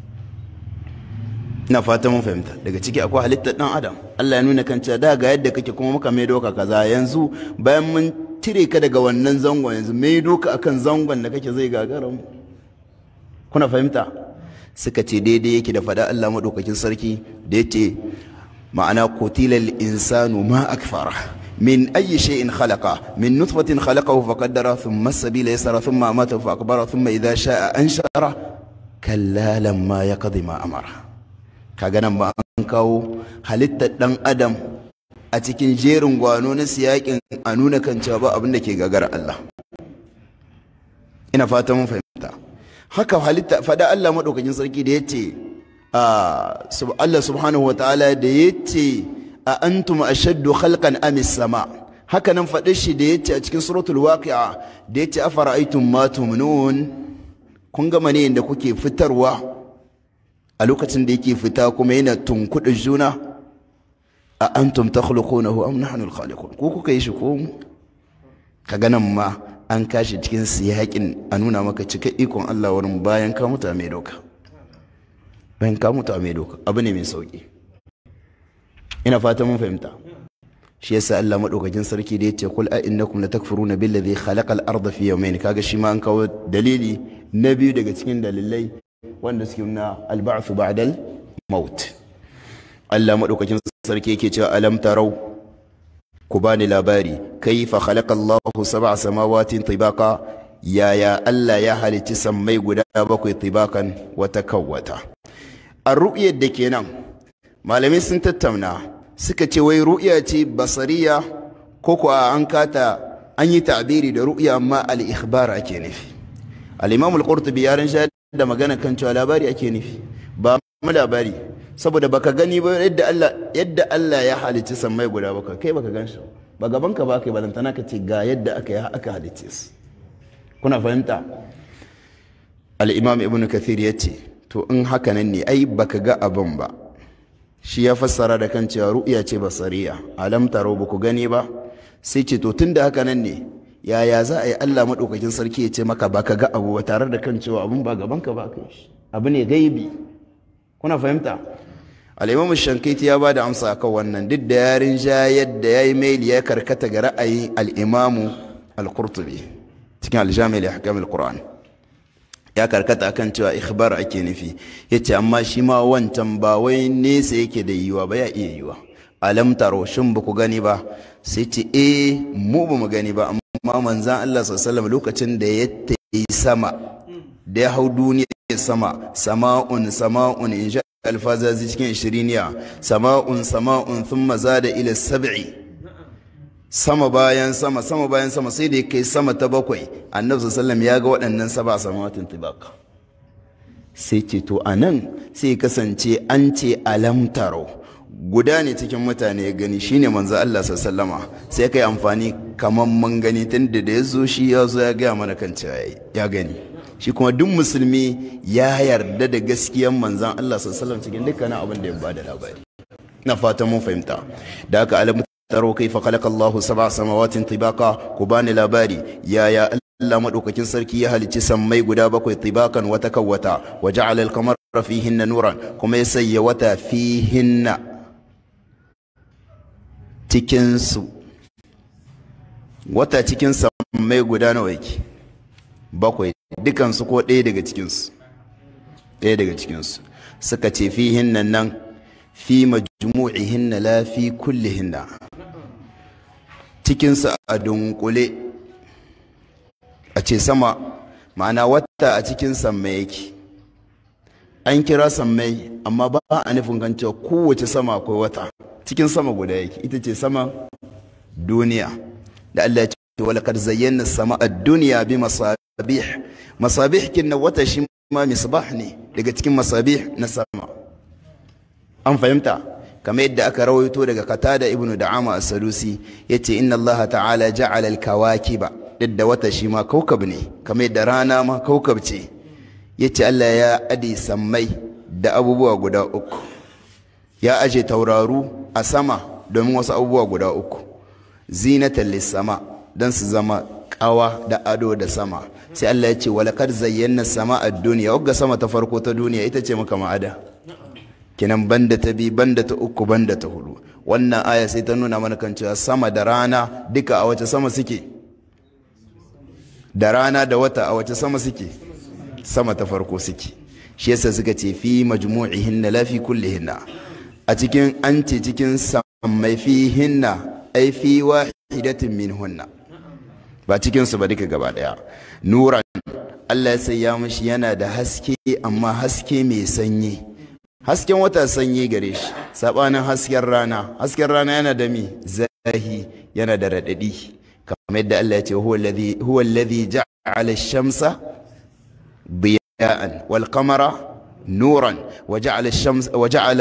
ina fata mun fahimta daga ciki akwai halittar dan adam Allah ya nuna kan cewa da ga yadda kake kuma muka mai doka kaza yanzu bayan mun cire ka daga wannan zangon yanzu mai doka akan zangon da kake zai gagara mu kuna fahimta suka ce daidai yake da fada Allah madaukakin sarki da yace ma'ana qutilal insanu ma akfara من أي شيء خلقه من نطفة خلقه فقدره ثم السبيل يسر ثم أماته فأكبره ثم إذا شاء أنشره كلا لما يقضي ما أمره كأنا ما أنكو هلت دان أدم أتكين جيرن وانون سياق أنون كان شابا أبنك غغر الله ina fata mun fahimta haka halitta fada Allah madaukakin sarki da yace Allah subhanahu wa ta'ala da yace a antum ashaddu khalqan am sama haka nan faɗi shi da yace a cikin suratul waqi'a da yace afara'aytum ma tumnun kun ga mane da kuke fitarwa a lokacin da yake fita kuma yana tunkuɗa juna a antum takhluqunahu am nahnu al-khaliqun ko kuka yi shi ko mu kaga nan ma an kashi cikin siyaƙin a nuna maka cika ikon Allah wurin bayan ka mutu a mai doka bayan ka mutu a mai doka abu ne mai sauƙi ina fata mun fahimta shi yasa Allah madaukakin sarki da yace kul a innakum latakfuruna billazi khalaqal arda fi yawmayn kaga shi ma an kawo dalili na biyu daga cikin dalilai wanda suke nuna al-ba'th ba'da al-maut Allah madaukakin sarki yake cewa alam tarau ku bani labari kaifa khalaqa Allahu sab'a samawatin tibaqa yaya Allah ya halicci sammai guda bakwai tibakan wata kawwata a ru'yar da kenan malamai sun tattauna suka ce wai ru'ya ce basariya ko kuwa an kata an yi ta'biri da ru'ya amma al-ikhbar ake nufi al-imam al-qurtubi ya ran da magana kan cewa labari ake nufi ba mu labari saboda baka gani ba yadda Allah yadda Allah ya halicci sammai guda baka kai baka gan shi ba gaban ka ba kai balantana ka ce ga yadda aka yi aka halicce su kuna fahimta al-imam ibnu kathir ya ce to in haka nan ne ai baka ga abin ba shi ya fassara da kan cewa ru'ya ce basariya alam taro ba ku gani ba sai ce to tunda haka nan ne yaya za a yi Allah madaukakin sarki ya ce maka baka ga abu ba tare da kan cewa abun ba gaban ka ba kai shi abu ne gaibi kuna fahimta al'imamu shankaiti ya ba da amsa kan wannan duk da yarin ja yadda ya yi maili ya karkata ga ra'ayin al'imamu al-qurtubi cikin aljami'ar ya hakamil qur'an ya karkata akan cewa ikhbar ake nufi ya ce amma shi ma wancan ba wai nesa yake da yiwa ba ya iya yiwa alam taro shin ba ku gani ba sai ce eh mu ba mu gani ba amma manzan Allah sallallahu lokacin da ya tayi sama da ya hau duniya sama sama'un sama'un in sha alfazazi cikin shiriniya sama'un sama'un thumma zada ila sab'i sama bayan sama sama bayan sama sai da ya kai sama ta bakwai annabi sallallahu ya ga waɗannan saba samawatin tibaka sai ce to anan sai kasance an ce alam taro guda ne cikin mutane ya gani shine manzo Allah sallama sai kai amfani kaman mun gani tunda da ya zo shi ya zo ya gaya mana kan cewa ya gani shi kuma duk musulmi ya yarda da gaskiyan manzan Allah sallallahu cikin dukkanin abin da ya bada labari na fatan mun fahimta da haka alamu taro kai fa khalaqa Allah sab'a samawatin tibaqa ku bani labari yaya Allah madaukakin sarki ya halicci sammai guda bakwai tibakan wata kawwata wa ja'ala al-qamara fihinna nuran kuma ya sayya wata fihinna cikin su wata cikin sammai guda nawa yake bakwai dukansu ko ɗaya daga cikinsu ɗaya daga cikinsu suka ce fi hinna nan fi majmu'i hinna la fi kulli hinna cikinsu a dunkule a ce sama ma'ana wata a cikin sammai yake an kira sammai amma ba a nufin kan cewa kowace sama akwai wata cikin sama guda yake ita ce sama duniya da Allah ya ce walakar zayyana sama a duniya bi masabih masabih kin wata shi ma misbah ne daga cikin masabih na sama an fahimta kamar yadda aka rawaito daga katada ibnu da'ama as-sadusi yace inna allaha ta'ala ja'ala al-kawakiba da wata shi ma kaukab ne kamar yadda rana ma kaukab ce yace Allah ya adi sammai da abubuwa guda uku ya aje tauraru a sama domin wasu abubuwa guda uku zinatan lis-sama dan su zama kawa da ado da sama sai Allah ya ce walakar zayyana sama a duniya wagga sama ta farko ta duniya ita ce maka ma'ada kinan banda ta bi banda ta uku banda ta hudu wannan aya sai ta nuna mana kan cewa sama da rana duka a wace sama suke da rana da wata a wace sama suke sama ta farko suke shi yasa suka ce fi majmu'ihinna la fi kullihinna a cikin an ce cikin sammai fihinna ai fi wahidatin minhunna ba cikin su ba duka gaba daya nuran Allah ya sanya mishi yana da haske amma haske mai sanyi hasken wata sanyi gare shi sabanin hasken rana hasken rana yana da mi zahi yana da radadi kamar yadda Allah ya ce huwa alladhi huwa alladhi ja'ala ash-shamsa ضياء والقمر نورا وجعل الشمس وجعل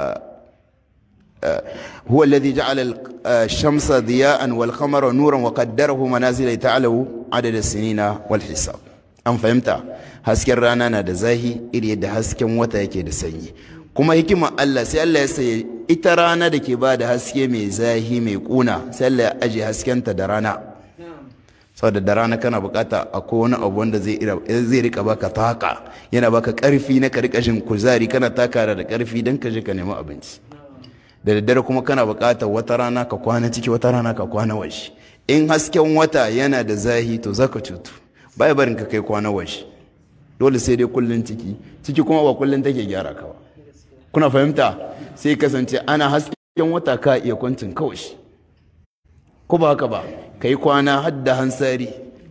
هو الذي جعل الشمس ضياء والقمر نورا وقدره منازل لتعلموا عدد السنين والحساب an fahimta hasken rana na da zahi iri yadda hasken wata yake da sanyi kuma hikimar Allah sai Allah ya sayi ita rana da ke ba da haske mai zahi mai kuna sai Allah ya aje haskenta da rana saboda da rana kana bukata akwai wani abu wanda zai rika baka taka yana baka karfi na karkashin kuzari kana taka da karfi don ka je ka nemi abinci da daddare kuma kana bukatar wata rana ka kwana ciki wata rana ka kwana waje in hasken wata yana da zahi to zaka cutu bai barin ka kai kwana waje dole sai dai kullun ciki ciki kuma ba kullun take gyara ka ba kuna fahimta sai kasance ana hasken wata ka iya kwancin kawai ko ba haka ba ka yi kwana hadda hansari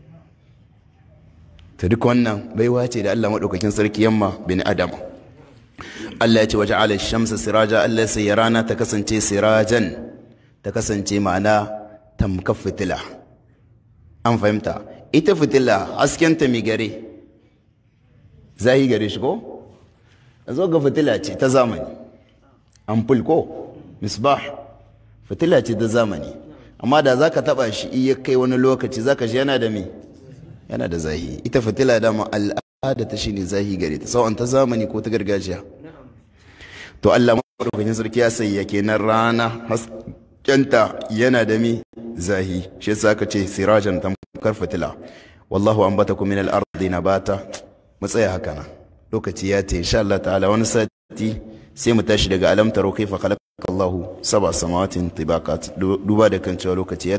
ta duk wannan baiwa ce da Allah maɗaukakin sarki yamma bin adam Allah ya ce waje ala shamsa siraja Allah sai ya rana ta kasance sirajan ta kasance ma'ana tamkar fitila an fahimta ita fitila haskenta mai gare zahi gare shi ko zo ga fitila ce ta zamani ampul ko misbah fitila ce ta zamani amma da za ka taɓa shi iya kai wani lokaci za ka shi yana da me yana da zahi ita fitila dama al'ada ta shine zahi gare ta sau'an ta zamani ko ta gargajiya to Allah maɗaukakin sarki ya sayya kenan rana haskenta yana da me zahi shi yasa ka ce sirajan tamkar fitila wallahu ambatakum min al-ardi nabata mu tsaya haka nan lokaci ya ta insha Allah ta'ala wani sati sai mu tashi daga alam taro kaifa khalaqa Allahu sab'a samawatin tibaqat duba da kan cewa lokaci ya